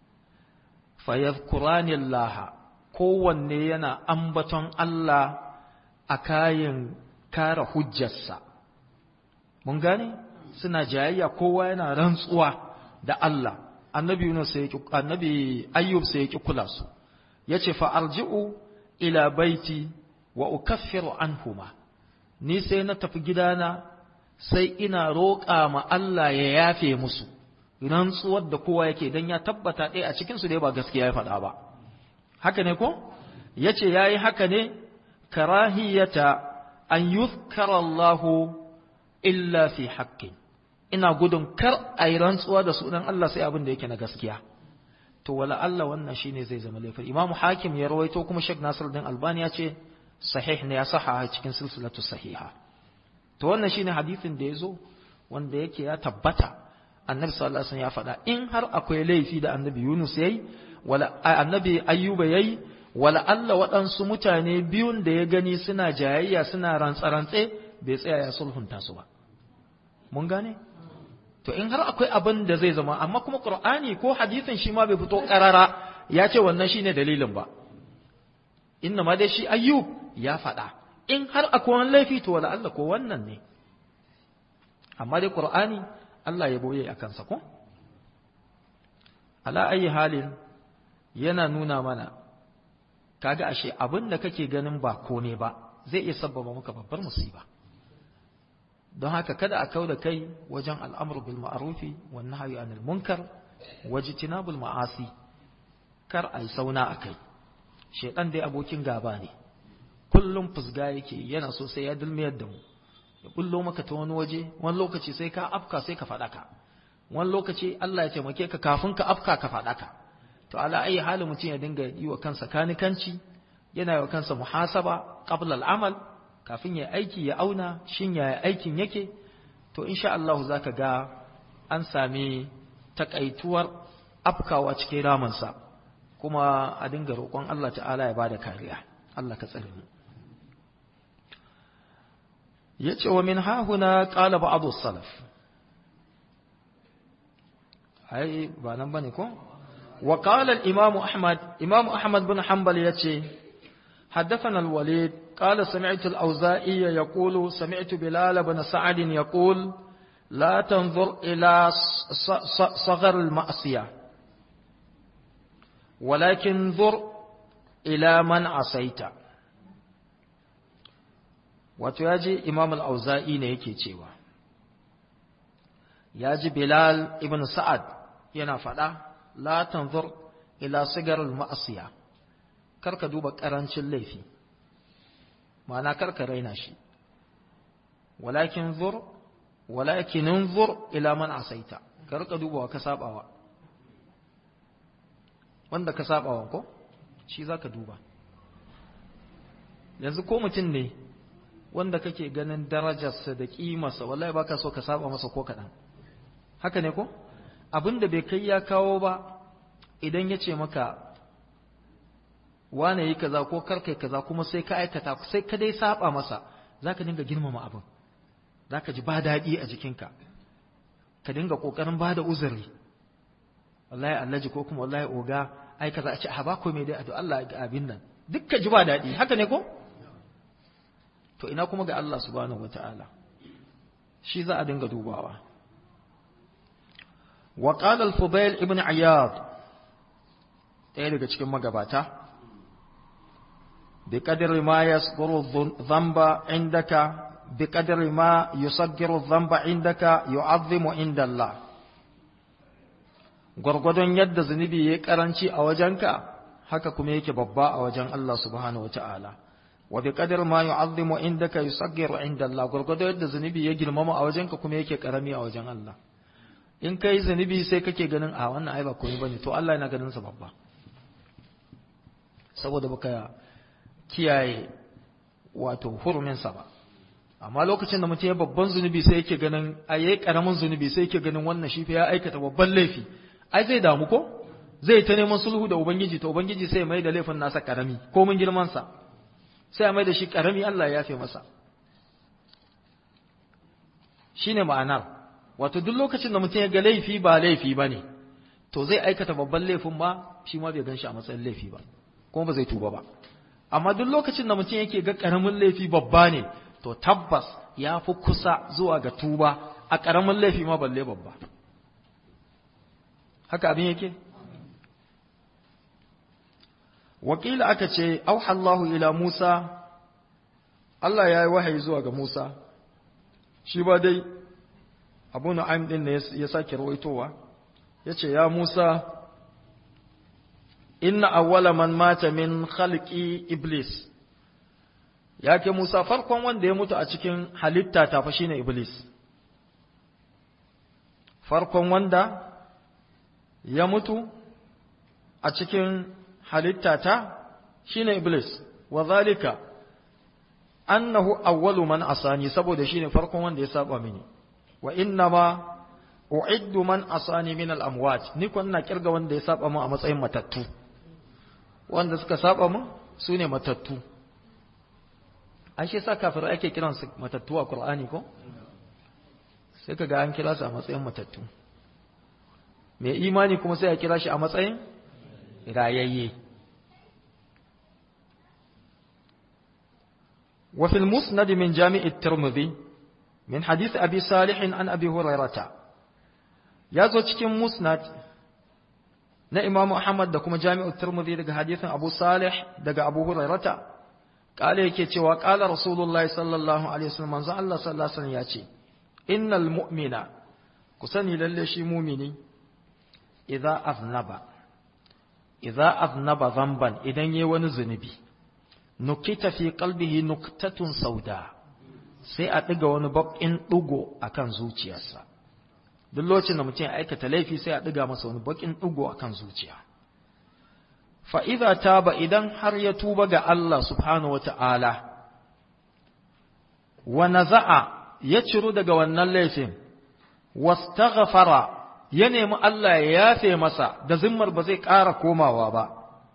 fa yadhkurani Allah kowanne yana ambaton Allah a kayan kare hujjarsa mun gane suna jayayya kowa yana rantsuwa da Allah annabi Yunus sai yake annabi Ayyub sai yake kula su yace fa arji'u ila baiti wa ukaffiru anhuma ni sai na tafi gidana sai ina roƙa ma Allah ya yafe musu rantsuwar da kowa yake dan ya tabbata ɗaya a cikin su dai ba gaskiya ya faɗa ba haka ne ko yace yayi haka ne karahiyata an yuzkara Allahu illa fi haqqin ina gudun kar a yi rantsuwa da sunan Allah sai abin da yake na gaskiya to wala Allah wannan shine zai zama laifin Imam Hakim ya rawaito kuma Sheikh Nasir din Albani ya ce sahih ne ya saha cikin silsilatu sahiha to wannan shine hadisin da yazo wanda yake ya tabbata Annabi sallallahu alaihi wasallam ya faɗa in har akwai laifi da Annabi Yunus yayi wala Annabi Ayyuba yayi wala Allah waɗansu mutane biyun da ya gani suna jayayya suna rantsarantse bai tsaya ya sulhunta su ba mun gane to in har akwai abin da zai zama amma kuma qur'ani ko hadisin shi ma bai fito karara ya ce wannan shine dalilin ba inna ma dai shi ayyub ya faɗa in har akwai wani laifi to wala Allah ko wannan ne amma dai qur'ani Allah ya boye a kansa ko ala ayi halin yana nuna mana kaga ashe abin da kake ganin ba ko ne ba zai iya sabbaba maka babbar musiba don haka kada a kau da kai wajen al'amur bil ma'arufi wan nahyi anil munkar wajtinabul ma'asi kar ai sauna akai shedan dai abokin gaba ne kullum fusga yake yana so sai ya dulmiyar da mu ya bullo maka ta wani waje wani lokaci sai ka afka sai ka faɗaka wani lokaci Allah ya taimake ka kafin ka afka ka faɗaka to ala ayi halin mutum ya dinga yi wa kansa kanikanci yana yi wa kansa muhasaba qabla al-amal kafin ya aiki ya auna shin ya aikin yake to insha Allah zaka ga an sami takaituwar afkawa cikin ramansa kuma a dinga roƙon Allah ta'ala ya bada kariya Allah ka tsare mu yace wa min hahuna qala ba'd salaf ai ba nan bane ko wa qala al-imam ahmad imam ahmad bin hanbal yace حدثنا الوليد قال سمعت الأوزائي يقول سمعت بلال بن سعد يقول لا تنظر إلى صغر المعصية ولكن انظر إلى من عصيت wato ya ji imam al'auza'i ne yake cewa ya ji bilal ibn sa'ad yana faɗa la tanzur ila sigar ma'asiya karka duba ƙarancin laifi ma'ana karka raina shi walakin zur walakin zur ila man asaita karka duba wa ka sabawa wanda ka sabawa ko shi zaka duba yanzu ko mutum ne wanda kake ganin darajarsa da kimarsa wallahi baka so ka saba masa ko kaɗan haka ne ko abin da bai kai ya kawo ba idan ya ce maka wane yi kaza ko karkai kaza kuma sai ka aikata sai ka dai saba masa zaka dinga girmama abin zaka ji ba daɗi a jikinka ka dinga kokarin bada uzuri wallahi allaji ko kuma wallahi oga ai kaza a ce a ba ko me dai a Allah ga abin nan duk ka ji ba daɗi haka ne ko to ina kuma ga Allah subhanahu wataala shi za a dinga dubawa wa qala al-fudail ibn iyad ɗaya daga cikin magabata bi qadri ma yasghuru dhanba indaka bi qadri ma yusaggiru dhanba indaka yu'azzimu inda Allah gwargwadon yadda zunubi ya karanci a wajenka haka kuma yake babba a wajen Allah subhanahu wataala wa bi qadri ma yu'azzimu indaka yusaggiru inda Allah gwargwadon yadda zunubi ya girmama a wajenka kuma yake karami a wajen Allah in kai zunubi sai kake ganin a wannan ai ba komai bane to Allah yana ganin sa babba saboda baka kiyaye wato hurumin sa ba amma lokacin da mutum ya babban zunubi sai yake ganin a yayi karamin zunubi sai yake ganin wannan shi fa ya aikata babban laifi ai zai damu ko zai ta neman sulhu da ubangiji to ubangiji sai mai da laifin nasa karami ko mun girman sa sai mai da shi karami Allah ya yafe masa shine ma'anar wato duk lokacin da mutum ya ga laifi ba laifi ba ne to zai aikata babban laifin ma shi ma bai gan shi a matsayin laifi ba kuma ba zai tuba ba amma duk lokacin da mutum yake ga karamin laifi babba ne to tabbas ya fi kusa zuwa ga tuba a karamin laifi ma balle babba haka abin yake wakila aka ce auhallahu ila musa Allah ya yi wahayi zuwa ga musa shi ba dai abu na'im din ne ya sake rawaitowa yace ya Musa inna awwala man mata min khalqi iblis yake Musa farkon wanda ya mutu a cikin halitta ta fa shine iblis farkon wanda ya mutu a cikin halitta ta shine iblis wa zalika annahu awwalu man asani saboda shine farkon wanda ya saba mini wa innama u'iddu man asani min al-amwat ni kun na kirga wanda ya saba mu a matsayin matattu wanda suka saba mu sune matattu an shi sa kafirai ake kiran su matattu a Qur'ani ko sai kaga an kira su a matsayin matattu mai imani kuma sai a kira shi a matsayin rayayye وفي المسند من جامع الترمذي من حديث أبي صالح عن أبي هريرة يازو cikin musnad na Imam Muhammad da kuma Jami'u Tirmidhi daga hadisin Abu Salih daga Abu Hurairata kale yake cewa qala Rasulullahi sallallahu alaihi wasallam manzo Allah sallallahu alaihi wasallam yace innal mu'mina ku sani lalle shi mu'mini idza aznaba idza aznaba zamban idan yayi wani zunubi nukita fi qalbihi nuktatun sauda sai a ɗiga wani baƙin ɗigo a kan zuciyarsa duk lokacin da mutum ya aikata laifi sai a ɗiga masa wani baƙin ɗigo a kan zuciya fa'iza ta ba idan har ya tuba ga Allah subhanahu wa ta'ala wa naza'a ya ciru daga wannan laifin wastaghfara ya nemi Allah ya yafe masa da zimmar ba zai ƙara komawa ba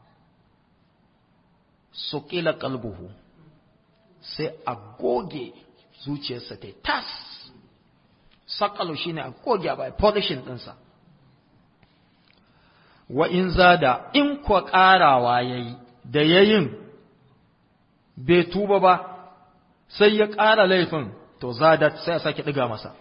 suƙila kalbuhu sai a goge zuciyarsa ta tas saƙalo shi ne a goge a bai polishin ɗinsa wa in zada in kuwa ƙarawa ya yi da ya yin bai tuba ba sai ya ƙara laifin to zada sai a sake ɗiga masa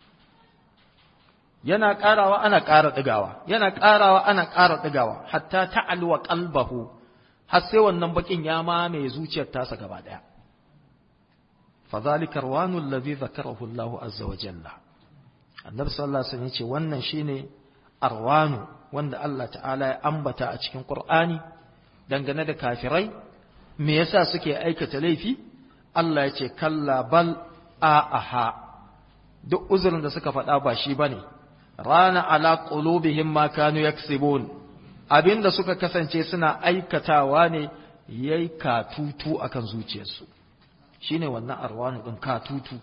yana ƙarawa ana ƙara ɗigawa yana ƙarawa ana ƙara ɗigawa hatta ta'alwa qalbahu har sai wannan bakin ya mamaye zuciyar tasa gaba daya fa zalika arwanu allazi zakarahu Allahu azza wa jalla annabi sallallahu alaihi wasallam yace wannan shine arwanu wanda Allah ta'ala ya ambata a cikin Qur'ani dangane da kafirai me yasa suke aikata laifi Allah yace kalla bal aha duk uzurin da suka faɗa ba shi bane rana ala qulubihim ma kanu yaksibun abinda suka kasance suna aikatawa ne yayi katutu akan zuciyarsu shine wannan arwanu din katutu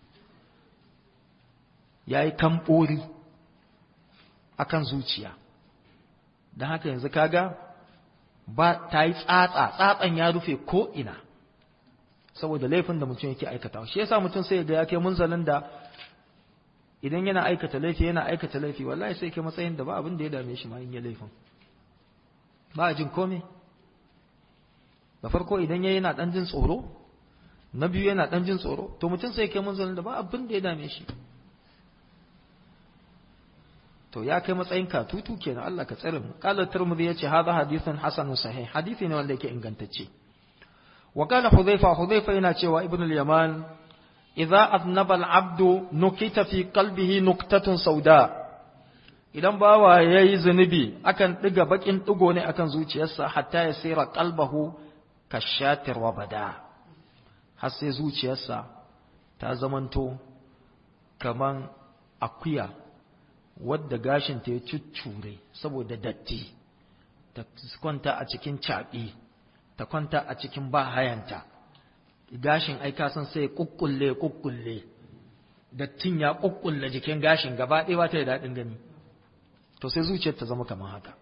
yayi kambori akan zuciya dan haka yanzu kaga ba ta yi tsatsa tsatsan ya rufe ko ina saboda laifin da mutum yake aikatawa shi yasa mutum sai ga ya kai munzalin da idan yana aikata laifi yana aikata laifi wallahi sai ke matsayin da ba abin da ya dame shi ma in ya laifin ba a jin komai da farko idan ya yana ɗan jin tsoro na biyu yana ɗan jin tsoro to mutum sai kai munzalin da ba abin da ya dame shi to ya kai matsayin katutu kenan Allah ka tsare mu qala tirmidhi yace hadha hadithun hasanun sahih hadisi ne wanda yake ingantacce wa qala hudhayfa hudhayfa yana cewa ibn al-yaman idza aznaba al-abdu nukita fi qalbihi nuktatun sauda idan bawa yayi zunubi akan diga bakin digo ne akan zuciyarsa hatta ya sira qalbahu kashatir wa bada har sai zuciyarsa ta zamanto kaman akuya wadda gashinta ya cuccure saboda datti ta kwanta a cikin caɓi ta kwanta a cikin bahayanta gashin aika san sai kukkulle kukkulle dattin ya kukkulle jikin gashin gaba ɗaya ba ta da daɗin gani to sai zuciyar ta zama kamar haka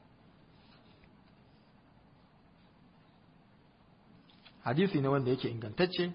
hadisi ne wanda yake ingantacce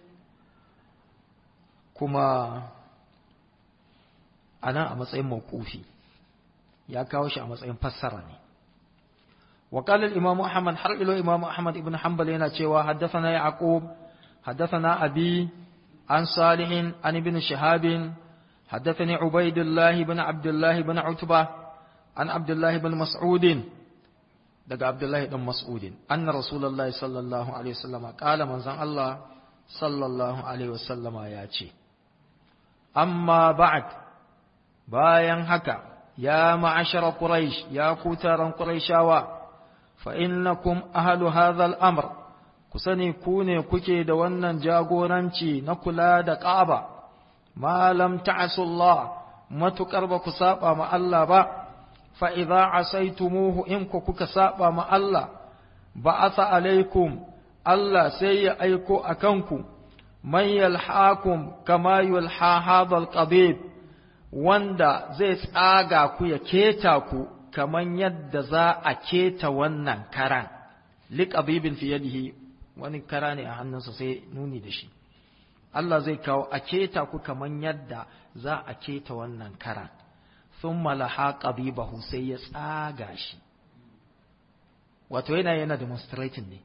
kuma a nan a matsayin mawqufi ya kawo shi a matsayin fassara ne wa qala al-imam ahmad har ilo imam ahmad ibn hanbal yana cewa haddathana yaqub haddathana abi an salih an ibn shihab haddathani ubaidullah ibn abdullah ibn utba an abdullah ibn mas'ud daga abdullah ibn mas'ud anna rasulullahi sallallahu alaihi wasallam qala manzon allah sallallahu alaihi wasallama ya ce amma ba'd bayan haka ya ma'ashara quraish ya ku taron quraishawa fa innakum ahlu hadha al-amr ku sani ku ne kuke da wannan jagoranci na kula da Ka'aba ma lam ta'asu Allah matukar ba ku saba ma Allah ba fa idza asaitumuhu in ku kuka saba ma Allah ba'atha alaikum Allah sai ya aiko akanku man yalhaakum kama yulha hadha al-qabib wanda zai tsaga ku ya keta ku kaman yadda za a keta wannan karan liqabibin fi yadihi wani kara ne a hannunsa sai nuni da shi Allah zai kawo a keta ku kaman yadda za a keta wannan karan thumma laha qabibahu sai ya tsaga shi wato yana yana demonstrating ne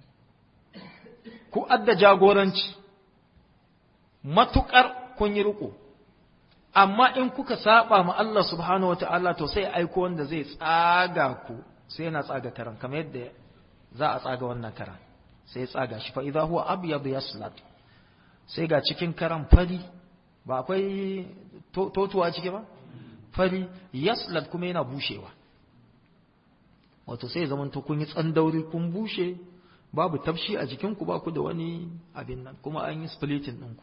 ku adda jagoranci matukar kun yi riko amma in kuka saba ma Allah subhanahu wataala to sai aiko wanda zai tsaga ku sai yana tsaga karan kamar yadda za a tsaga wannan karan sai tsaga shi fa idza huwa abyad yaslad sai ga cikin karan fari ba akwai totuwa ciki ba fari yaslad kuma yana bushewa wato sai zaman to kun yi tsandauri kun bushe babu tafshi a jikinku ba ku da wani abin nan kuma an yi splitting ɗinku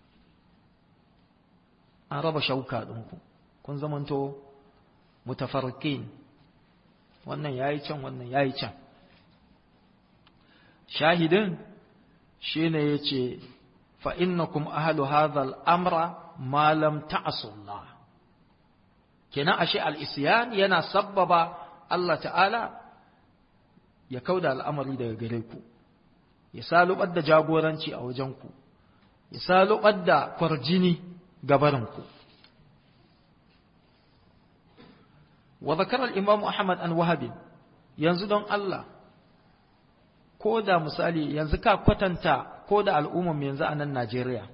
an raba shauka ɗinku kun zamanto mutafarkin wannan yayi can wannan yayi can shahidin shine yace fa innakum ahlu hadha al-amra ma lam ta'sullah kenan ashe al-isyan yana sabbaba Allah ta'ala ya kauda al'amari daga gare ku ya salubar da jagoranci a wajen ku ya salubar da kwarjini gabarinku wa zakara al-imam Ahmad an Wahab yanzu don Allah ko da misali yanzu ka kwatanta ko da al'ummar yanzu a nan Najeriya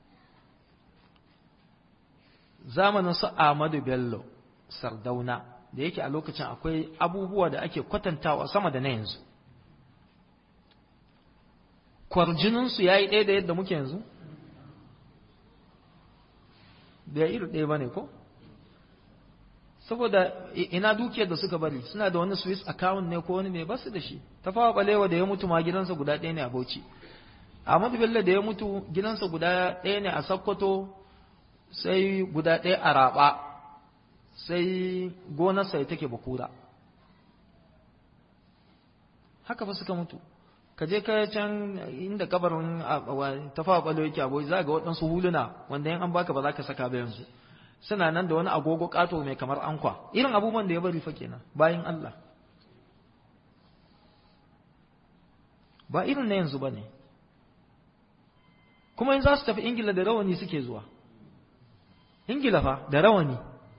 zamanin su Ahmadu Bello Sardauna da yake a lokacin akwai abubuwa da ake kwatantawa sama da na yanzu kwarjininsu ya yi ɗaya da yadda muke yanzu da iri ɗaya ba ne ko saboda ina dukiyar da suka bari suna da wani swiss account ne ko wani mai basu da shi ta fawa balewa da ya mutu ma gidansa guda ɗaya ne a bauchi ahmadu bello da ya mutu gidansa guda ɗaya ne a sokoto sai guda ɗaya a raɓa sai gonarsa ya take bakura haka fa suka mutu ka je ka can inda kabarin ta fawa balewa yake abuwa za ga waɗansu huluna wanda yan an baka ba za ka saka ba yanzu suna nan da wani agogo ƙato mai kamar ankwa irin abubuwan da ya bari fa kenan bayan Allah ba irin na yanzu ba ne kuma in za su tafi ingila da rawani suke zuwa ingila fa da rawani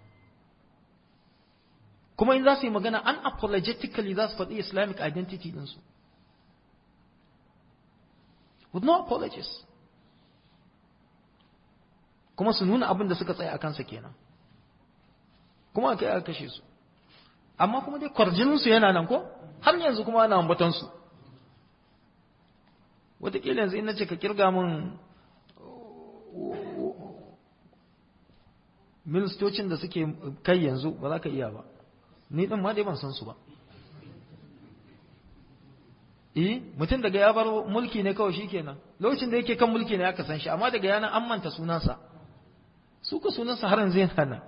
kuma in za su yi magana unapologetically za su faɗi islamic identity ɗinsu with no apologies kuma su nuna abin da suka tsaya a kansa kenan kuma aka yi aka kashe su amma kuma dai kwarjininsu yana nan ko har yanzu kuma ana ambatansu wataƙila yanzu in na ce ka kirga min ministocin da suke kai yanzu ba za ka iya ba ni ɗin ma dai ban san su ba eh mutum daga ya bar mulki ne kawai shi kenan lokacin da yake kan mulki ne aka san shi amma daga yanan an manta sunansa su ka sunansa har yanzu yana nan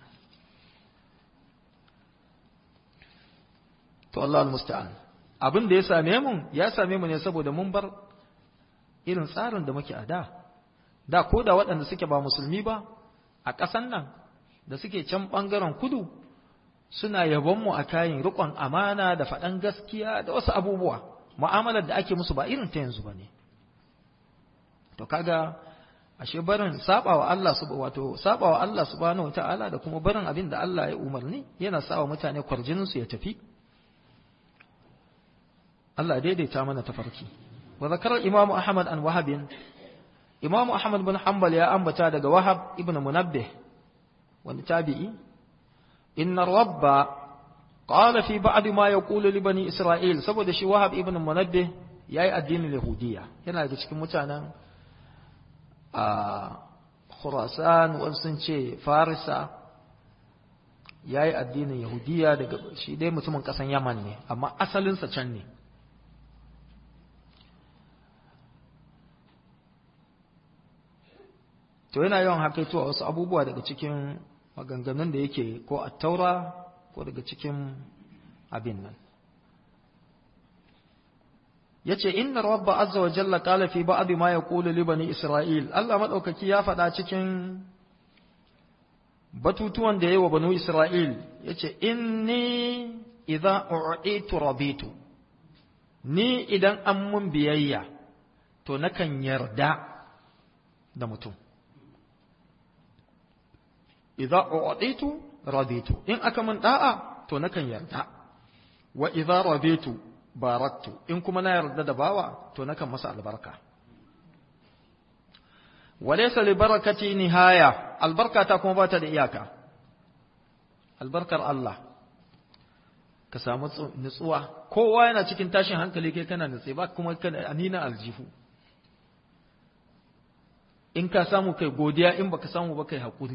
to Allah musta'an abin da ya same mu ya same mu ne saboda mun bar irin tsarin da muke a da da ko da waɗanda suke ba musulmi ba a ƙasan nan da suke can ɓangaren kudu suna yabon mu a kayan riƙon amana da faɗan gaskiya da wasu abubuwa mu'amalar da ake musu ba irin ta yanzu ba ne to kaga ashe barin sabawa Allah su wato sabawa Allah subhanahu wataala da kuma barin abin da Allah ya umarni yana sawa mutane kwarjinin su ya tafi Allah daidaita mana tafarki wa zakara Imam Ahmad an Wahab Imam Ahmad bin Hanbal ya ambata daga Wahab ibn Munabbih wani tabi'i inna rabba qala fi ba'd ma yaqulu li bani Isra'il saboda shi Wahab ibn Munabbih yayi addinin Yahudiyya yana daga cikin mutanen a Khurasan wasu sun ce Farisa yayi addinin Yahudiyya daga shi dai mutumin kasan Yaman ne amma asalinsa can ne to yana yawan hakaitowa wasu abubuwa daga cikin maganganun da yake ko a taura ko daga cikin abin nan yace inna rabba azza wa jalla qala fi ba'd ma yaqulu li bani isra'il Allah madaukaki ya faɗa cikin batutuwan da yayi wa banu isra'il yace inni idza u'itu rabitu ni idan an mun biyayya to nakan yarda da mutum idza u'titu raditu in aka min da'a to nakan yarda wa idza raditu baraktu in kuma na yarda da bawa to nakan masa albarka walaysa li barakati nihaya albarkata kuma bata da iyaka albarkar Allah ka samu nutsuwa kowa yana cikin tashin hankali kai kana nutse ba kuma kana anina aljihu in ka samu kai godiya in baka samu ba kai hakuri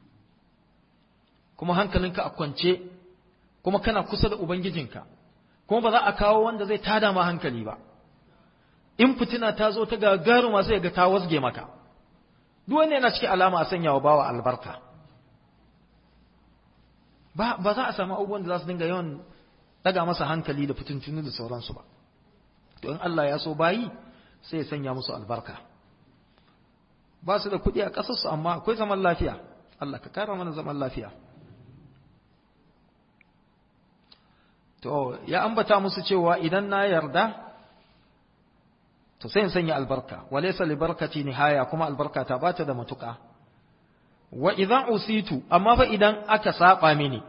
kuma hankalinka a kwance kuma kana kusa da ubangijinka kuma ba za a kawo wanda zai tada ma hankali ba in fitina ta zo ta gagaru masu yaga ta wasge maka duk wanda yana cikin alama a sanya wa bawa albarka ba ba za a samu abubuwan da za su dinga yawan daga masa hankali da fitintunu da sauransu ba to in Allah ya so bayi sai ya sanya musu albarka ba su da kuɗi a ƙasarsu amma akwai zaman lafiya Allah ka kara mana zaman lafiya To, ya ambata musu cewa idan na yarda, to sai in sanya albarka, walaysa li barkati nihaya kuma albarka ta bata da matuƙa. Wa idan usitu, amma fa idan aka saba mini,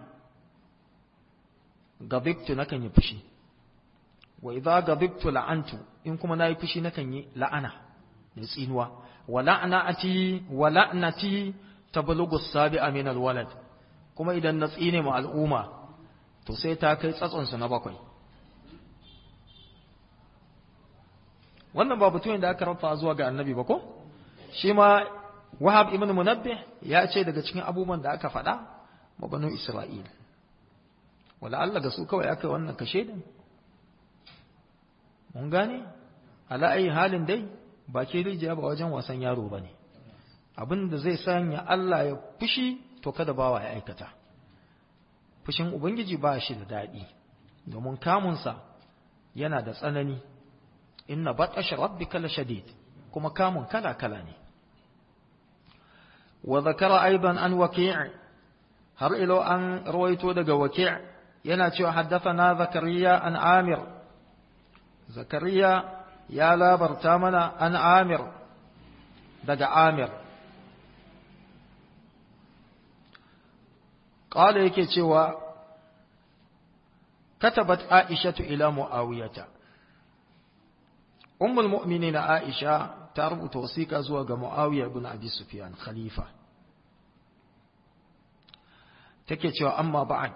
gabibtu nakan yi fushi. Wa idza gabibtu la'antu, in kuma nayi fushi nakan yi la'ana, da tsinuwa. Wa la'nati wa la'nati tablughu as-sabi'a min al-walad. Kuma idan na tsine mu al'umma, to sai ta kai tsatsonsu na bakwai wannan ba batun da aka rafa zuwa ga annabi ba ko shi ma wahab ibn munabbih ya ce daga cikin abubuwan da aka faɗa ma banu isra'il wala Allah ga su kawai aka yi wannan kashe din mun gane ala ayi halin dai ba ke rijiya ba wajen wasan yaro ba ne abin da zai sanya Allah ya fushi to kada bawa ya aikata fushin Ubangiji ba shi da daɗi, domin kamunsa yana da tsanani, inna baɗashi rabbi kala shadid, kuma kamun kala-kala ne. Wa zakara aiban an waki' har ilo an rawaito daga waki' yana cewa haddasa na zakariya an amir. Zakariya ya labarta mana an amir daga amir. Ƙala yake cewa, Katabat Aishatu ila Mu'awiyata. Ummul mu'mini na Aisha ta rubuta wasiƙa zuwa ga Mu'awiya ibn Abi Sufyan, Khalifa. take cewa amma ba'ad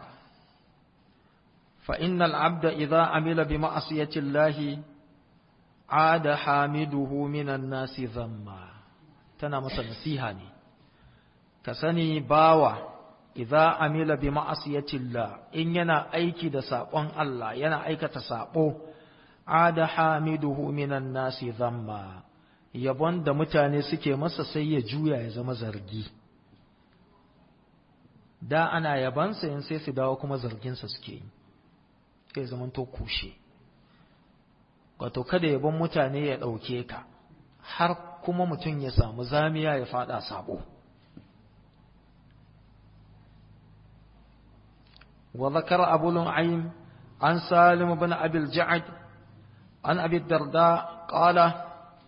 fa innal abda idza amila bi ma'siyati llahi ada hamiduhu minan nasi zamma tana masa nasiha ne ka sani bawa idza amila bi ma'siyati llah in yana aiki da sabon Allah yana aikata sabo ada hamiduhu minan nasi zamma yabon da mutane suke masa sai ya juya ya zama zargi da ana yabansa yin sai su dawo kuma zarginsa suke yi sai zaman to kushe wato kada yabon mutane ya ɗauke ka har kuma mutum ya samu zamiya ya fada sabo wa zakara abu lu'aym an salim ibn abil ja'ad an abi darda qala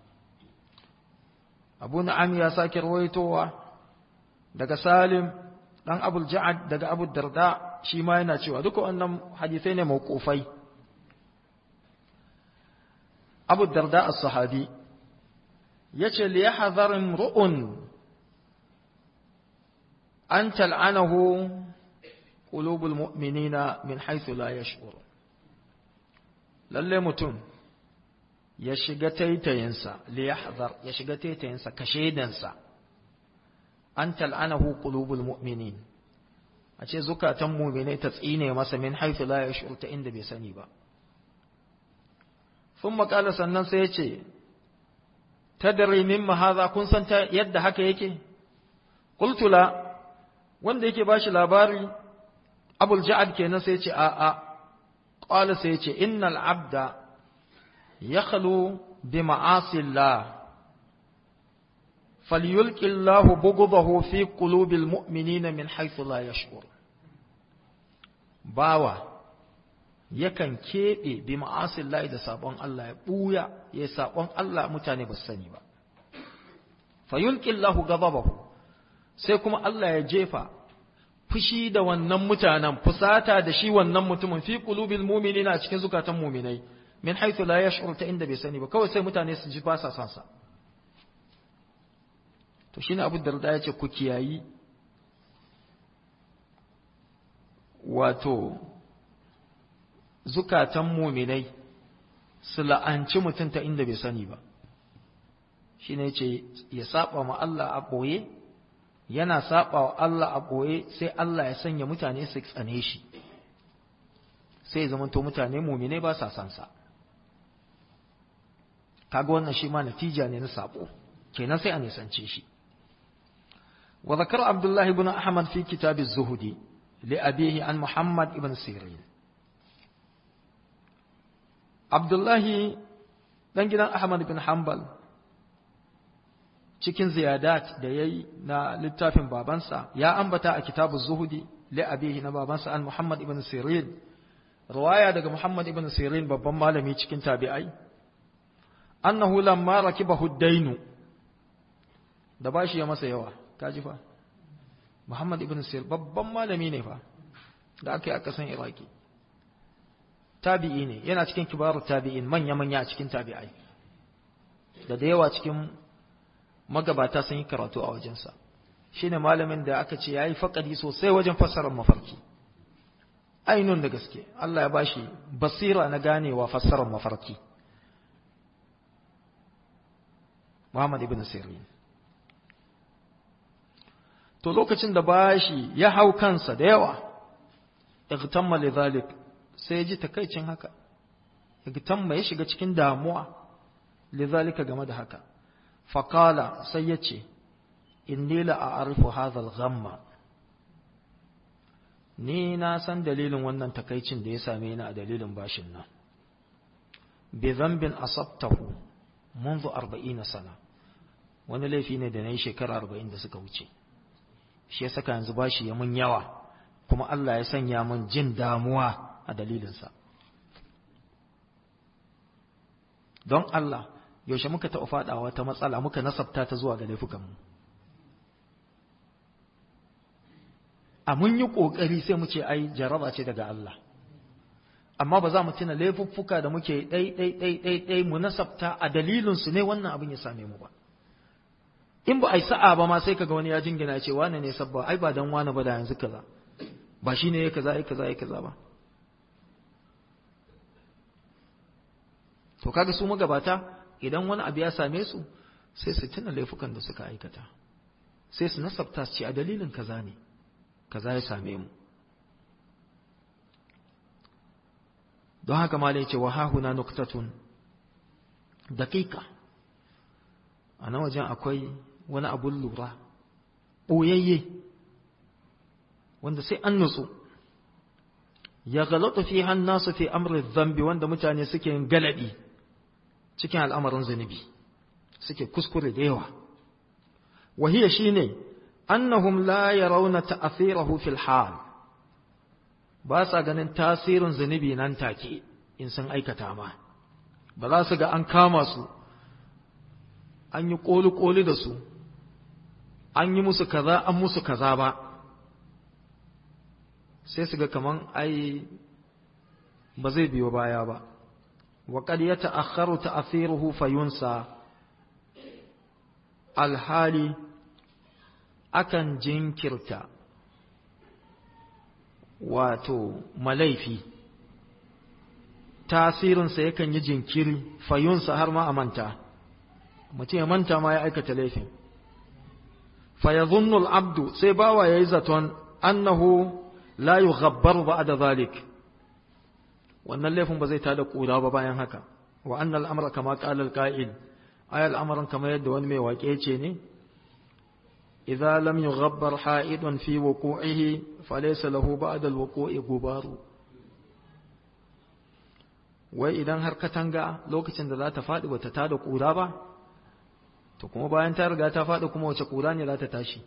abu na'am ya sake rawaitowa daga salim dan abul ja'ad daga abu darda shi ma yana cewa duka wannan hadisai ne mawqufai abu darda as-sahabi yace li yahdhar imru'un an tal'anahu qulubul mu'minina min haythu la yash'ur lalle mutum ya shiga taitayinsa li yahdhar ya shiga taitayinsa kashedansa an tal'anahu qulubul mu'minin a ce zukatan mu'minai ta tsine masa min haythu la yash'ur ta inda bai sani ba ثم قال sannan sai ya ce tadri mimma hadha kun san ta yadda haka yake qultu la wanda yake bashi labari abul ja'ad kenan sai ya ce a a qala sai ya ce innal abda yakhlu bi ma'asi Allah falyulqi Allah bughdahu fi qulubil mu'minina min haythu la yash'ur bawa yakan keɓe bi ma'asin layi da sabon Allah ya ɓuya ya sabon Allah mutane ba su sani ba fayulƙillahu gababahu sai kuma Allah ya jefa fushi da wannan mutanen fusata da shi wannan mutumin fi qulubil mu'minina a cikin zukatan mu'minai min haythu la yash'ur ta inda bai sani ba kawai sai mutane su ji ba sa san sa to shine Abu Darda ya ce ku kiyayi wato zukatan muminai su la'anci mutum ta inda bai sani ba shi ne ce ya saba ma Allah a ɓoye yana saba wa Allah a ɓoye sai Allah ya sanya mutane su tsane shi sai ya zamanto mutane muminai ba sa sansa kaga wannan shi ma natija ne na sabo kenan sai a nisance shi wa zakar abdullahi ibn ahmad fi kitab az-zuhdi li abihi an muhammad ibn sirin Abdullahi ɗan gidan Ahmad bin Hanbal cikin ziyadat da ya yi na littafin babansa ya ambata a kitabu zuhudi abihi na babansa an Muhammad ibn Sirin ruwaya daga Muhammad ibn Sirin babban malami cikin tabi'ai annahu lamma rakibahu dainu da bashi ya masa yawa kaji fa Muhammad ibn Sirin babban malami ne fa da aka yi a ƙasan Iraki tabi'i ne yana cikin kibaru tabi'in manya-manya a cikin tabi'ai da da yawa cikin magabata sun yi karatu a wajensa shi ne malamin da aka ce ya yi faƙari sosai wajen fassarar mafarki ainun da gaske Allah ya bashi basira na ganewa fassarar mafarki Muhammad ibn Sirin to lokacin da bashi ya hau kansa da yawa igtamma lidhalik sai ya ji takaicin haka igtamma ya shiga cikin damuwa lidhalika game da haka faqala sai ya ce inni la a'rifu hadha al-ghamma ni na san dalilin wannan takaicin da ya same ni a dalilin bashin nan bi dhanbin asabtahu منذ أربعين سنة wani laifi ne da na yi shekara arba'in da suka wuce shi ya saka yanzu bashi ya mun yawa kuma Allah ya sanya mun jin damuwa a dalilinsa don Allah yaushe muka taɓa faɗawa wata matsala muka nasabta ta zuwa ga laifukanmu a mun yi ƙoƙari sai mu ce ai jaraba ce daga Allah amma ba za mu tuna laifuffuka da muke ɗai ɗai ɗai ɗai ɗai mu nasabta a dalilinsu ne wannan abin ya same mu ba in ba a yi sa'a ba ma sai kaga wani ya jingina ce wane ne sabba ai ba dan wane ba da yanzu kaza ba shi ne ya kaza ya kaza ya kaza ba to kaga su magabata idan wani abu ya same su sai su tuna laifukan da suka aikata sai su nasabta su ce a dalilin kaza ne kaza ya same mu don haka ma ce wa hahuna nuktatun daƙiƙa a na wajen akwai wani abun lura ɓoyayye wanda sai an nutsu ya galata fi hannasu fi amrin zambi wanda mutane suke yin galaɗi cikin al'amarin zunubi suke kuskure da yawa wahiya shine annahum la yarawna ta'athirahu fil hal ba sa ganin tasirin zunubi nan take in sun aikata ma ba za su ga an kama su an yi koli-koli da su an yi musu kaza an musu kaza ba sai su ga kaman ai ba zai biyo baya ba وقد يتأخر تأثيره فينسى الحالي akan jinkirta wato malaifi tasirinsa yakan yi jinkiri fayunsa har ma a manta mutum ya manta ma ya aikata laifin fayazunnu abdu sai bawa ya yi zaton annahu la yughabbar ba'da zalik wannan laifin ba zai tada kura ba bayan haka wa annal amra kama qala al-qa'il ayal amran kamar yadda wani mai waƙe ce ne idza lam yughabbar ha'idun fi wuqu'ihi falaysa lahu ba'da al-wuqu'i gubaru wai idan har katanga lokacin da za ta faɗi bata tada kura ba to kuma bayan ta riga ta faɗi kuma wace kura ne za ta tashi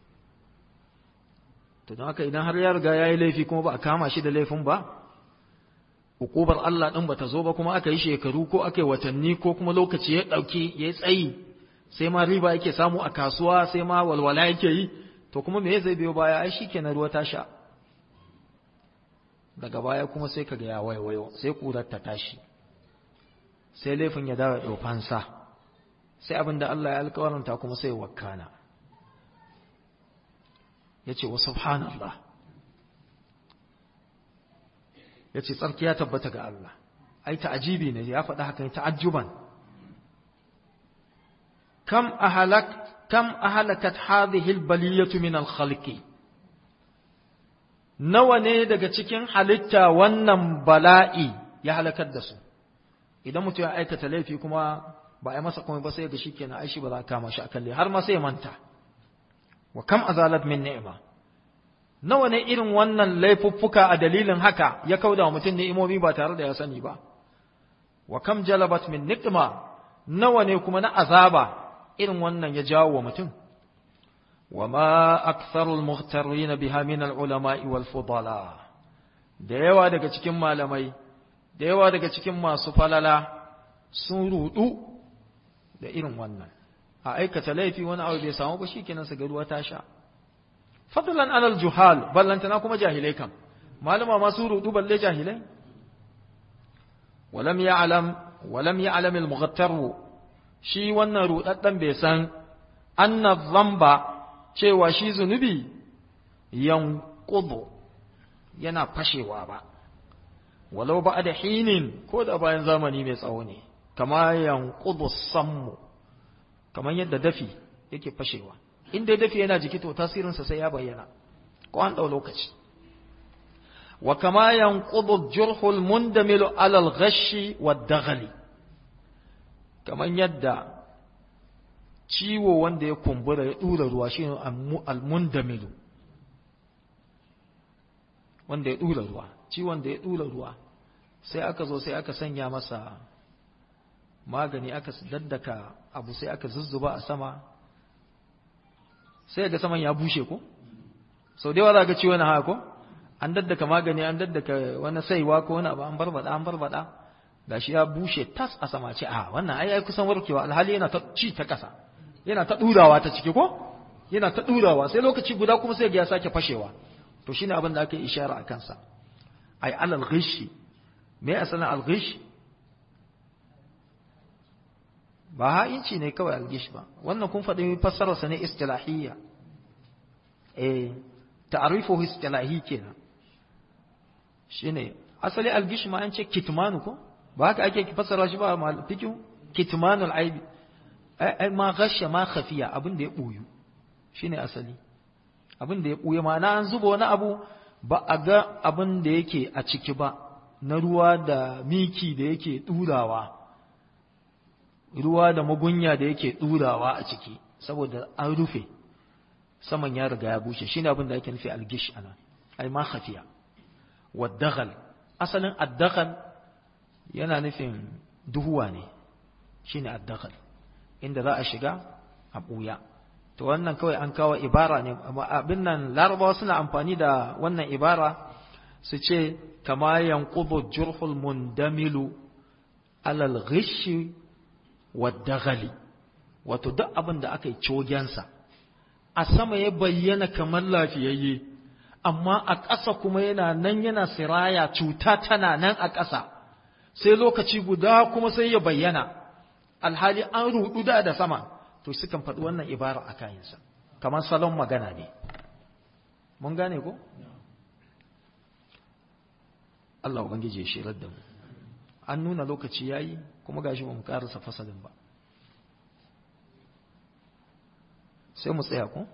to don haka idan har ya riga ya yi laifi kuma ba a kama shi da laifin ba hukubar Allah ɗin bata zo ba kuma aka yi shekaru ko aka yi watanni ko kuma lokaci ya ɗauki ya yi tsayi sai ma riba yake samu a kasuwa sai ma walwala yake yi to kuma me zai biyo baya ai shikenan ruwa ta sha daga baya kuma sai kaga ya waiwayo sai kurar ta tashi sai laifin ya dawo ɗaukansa sai abin da Allah ya alƙawaranta kuma sai wakana ya ce wa subhanallah ya ce tsarki ya tabbata ga Allah ai ta'ajibi ne ya faɗi haka ta'ajjuban kam ahalak kam ahalakat hadhihi albaliyatu min alkhalqi nawa ne daga cikin halitta wannan bala'i ya halakar da su idan mutum ya aikata laifi kuma ba a yi masa komai ba sai ga shikenan ai shi ba za a kama shi akan har ma sai ya manta wa kam azalat min ni'ma nawa ne irin wannan laifuffuka a dalilin haka ya kauda wa mutum ni'imomi ba tare da ya sani ba wa kam jalabat min niqma nawa ne kuma na azaba irin wannan ya jawo wa mutum wa ma aktharu al-mughtarin biha min al-ulama'i wal fudala da yawa daga cikin malamai da yawa daga cikin masu falala sun rudu da irin wannan a aikata laifi wani abu bai samu ba shikenan su ga ruwa ta sha fadlan alal juhal ballantana kuma jahilai kam malama masu rudu balle jahilai walam ya'lam walam ya'lam al-mughattar shi wannan rudaddan bai san anna dhanba cewa shi zunubi yanqudu yana fashewa ba walau ba da hinin ko da bayan zamani mai tsawo ne kama yanqudu sammu kamar yadda dafi yake fashewa in dai dafi yana jiki to tasirinsa sai ya bayyana ko an ɗau lokaci wa kama yanqudu jurhul mundamilu ala al-ghashi wad-daghli kamar yadda ciwo wanda ya kumbura ya dura ruwa shine al-mundamilu wanda ya dura ruwa ciwon da ya dura ruwa sai aka zo sai aka sanya masa magani aka daddaka abu sai aka zuzzuba a sama sai ga saman ya bushe ko sau da yawa za ka ci wani haka ko an daddaka magani an daddaka wani saiwa ko wani abu an barbada an barbada gashi ya bushe tas a sama ce a wannan ai ai kusan warkewa alhali yana ta ci ta kasa yana ta durawa ta ciki ko yana ta durawa sai lokaci guda kuma sai ga ya sake fashewa to shine abin da aka yi ishara a kansa ai alal ghishi me asalin al ghishi ba ha'inci ne kawai algish ba wannan kun faɗi fassararsa ne istilahiyya eh ta'rifuhu istilahi kenan shine asali algish ma an ce kitmanu ko ba haka ake fassara shi ba mal fikihu kitmanul aibi ai ma gasha ma khafiya abin da ya buyu shine asali abin da ya buye ma'ana an zuba wani abu ba a ga abin da yake a ciki ba na ruwa da miki da yake durawa ruwa da magunya da yake durawa a ciki saboda an rufe saman ya riga ya bushe shine abin da ake nufi algish ana ai ma khafiya wadaghal asalin addaghal yana nufin duhuwa ne shine addaghal inda za a shiga a buya to wannan kawai an kawo ibara ne abin nan larabawa suna amfani da wannan ibara su ce kama yanqudu jurhul mundamilu alal ghishi wadaghali wato duk abin da aka yi cogensa a sama ya bayyana kamar lafiyayye amma a ƙasa kuma yana nan yana siraya cuta tana nan a ƙasa sai lokaci guda kuma sai ya bayyana alhali an rudu da da sama to sukan faɗi wannan ibara a kayansa kamar salon magana ne mun gane ko Allah ubangiji ya shirar da mu an nuna lokaci yayi kuma gashi ba mu karasa fasalin ba sai mu tsaya ko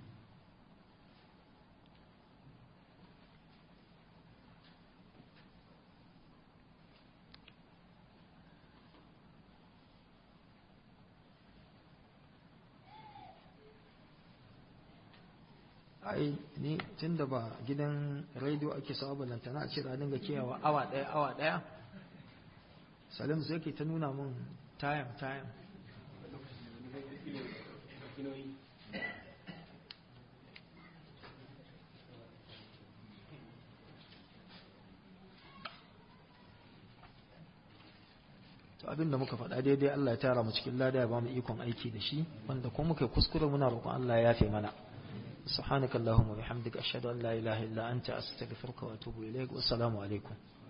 ai ni tun da ba gidan rediyo ake sawa lantana a ce da dinga kiyawa awa ɗaya awa ɗaya salim sai ke ta nuna min tayam tayam to abin da muka faɗa daidai Allah ya tara mu cikin lada ya ba mu ikon aiki da shi wanda kuma muka kuskure muna roƙon Allah ya yafe mana سبحانك اللهم وبحمدك أشهد أن لا إله إلا أنت أستغفرك وأتوب إليك والسلام عليكم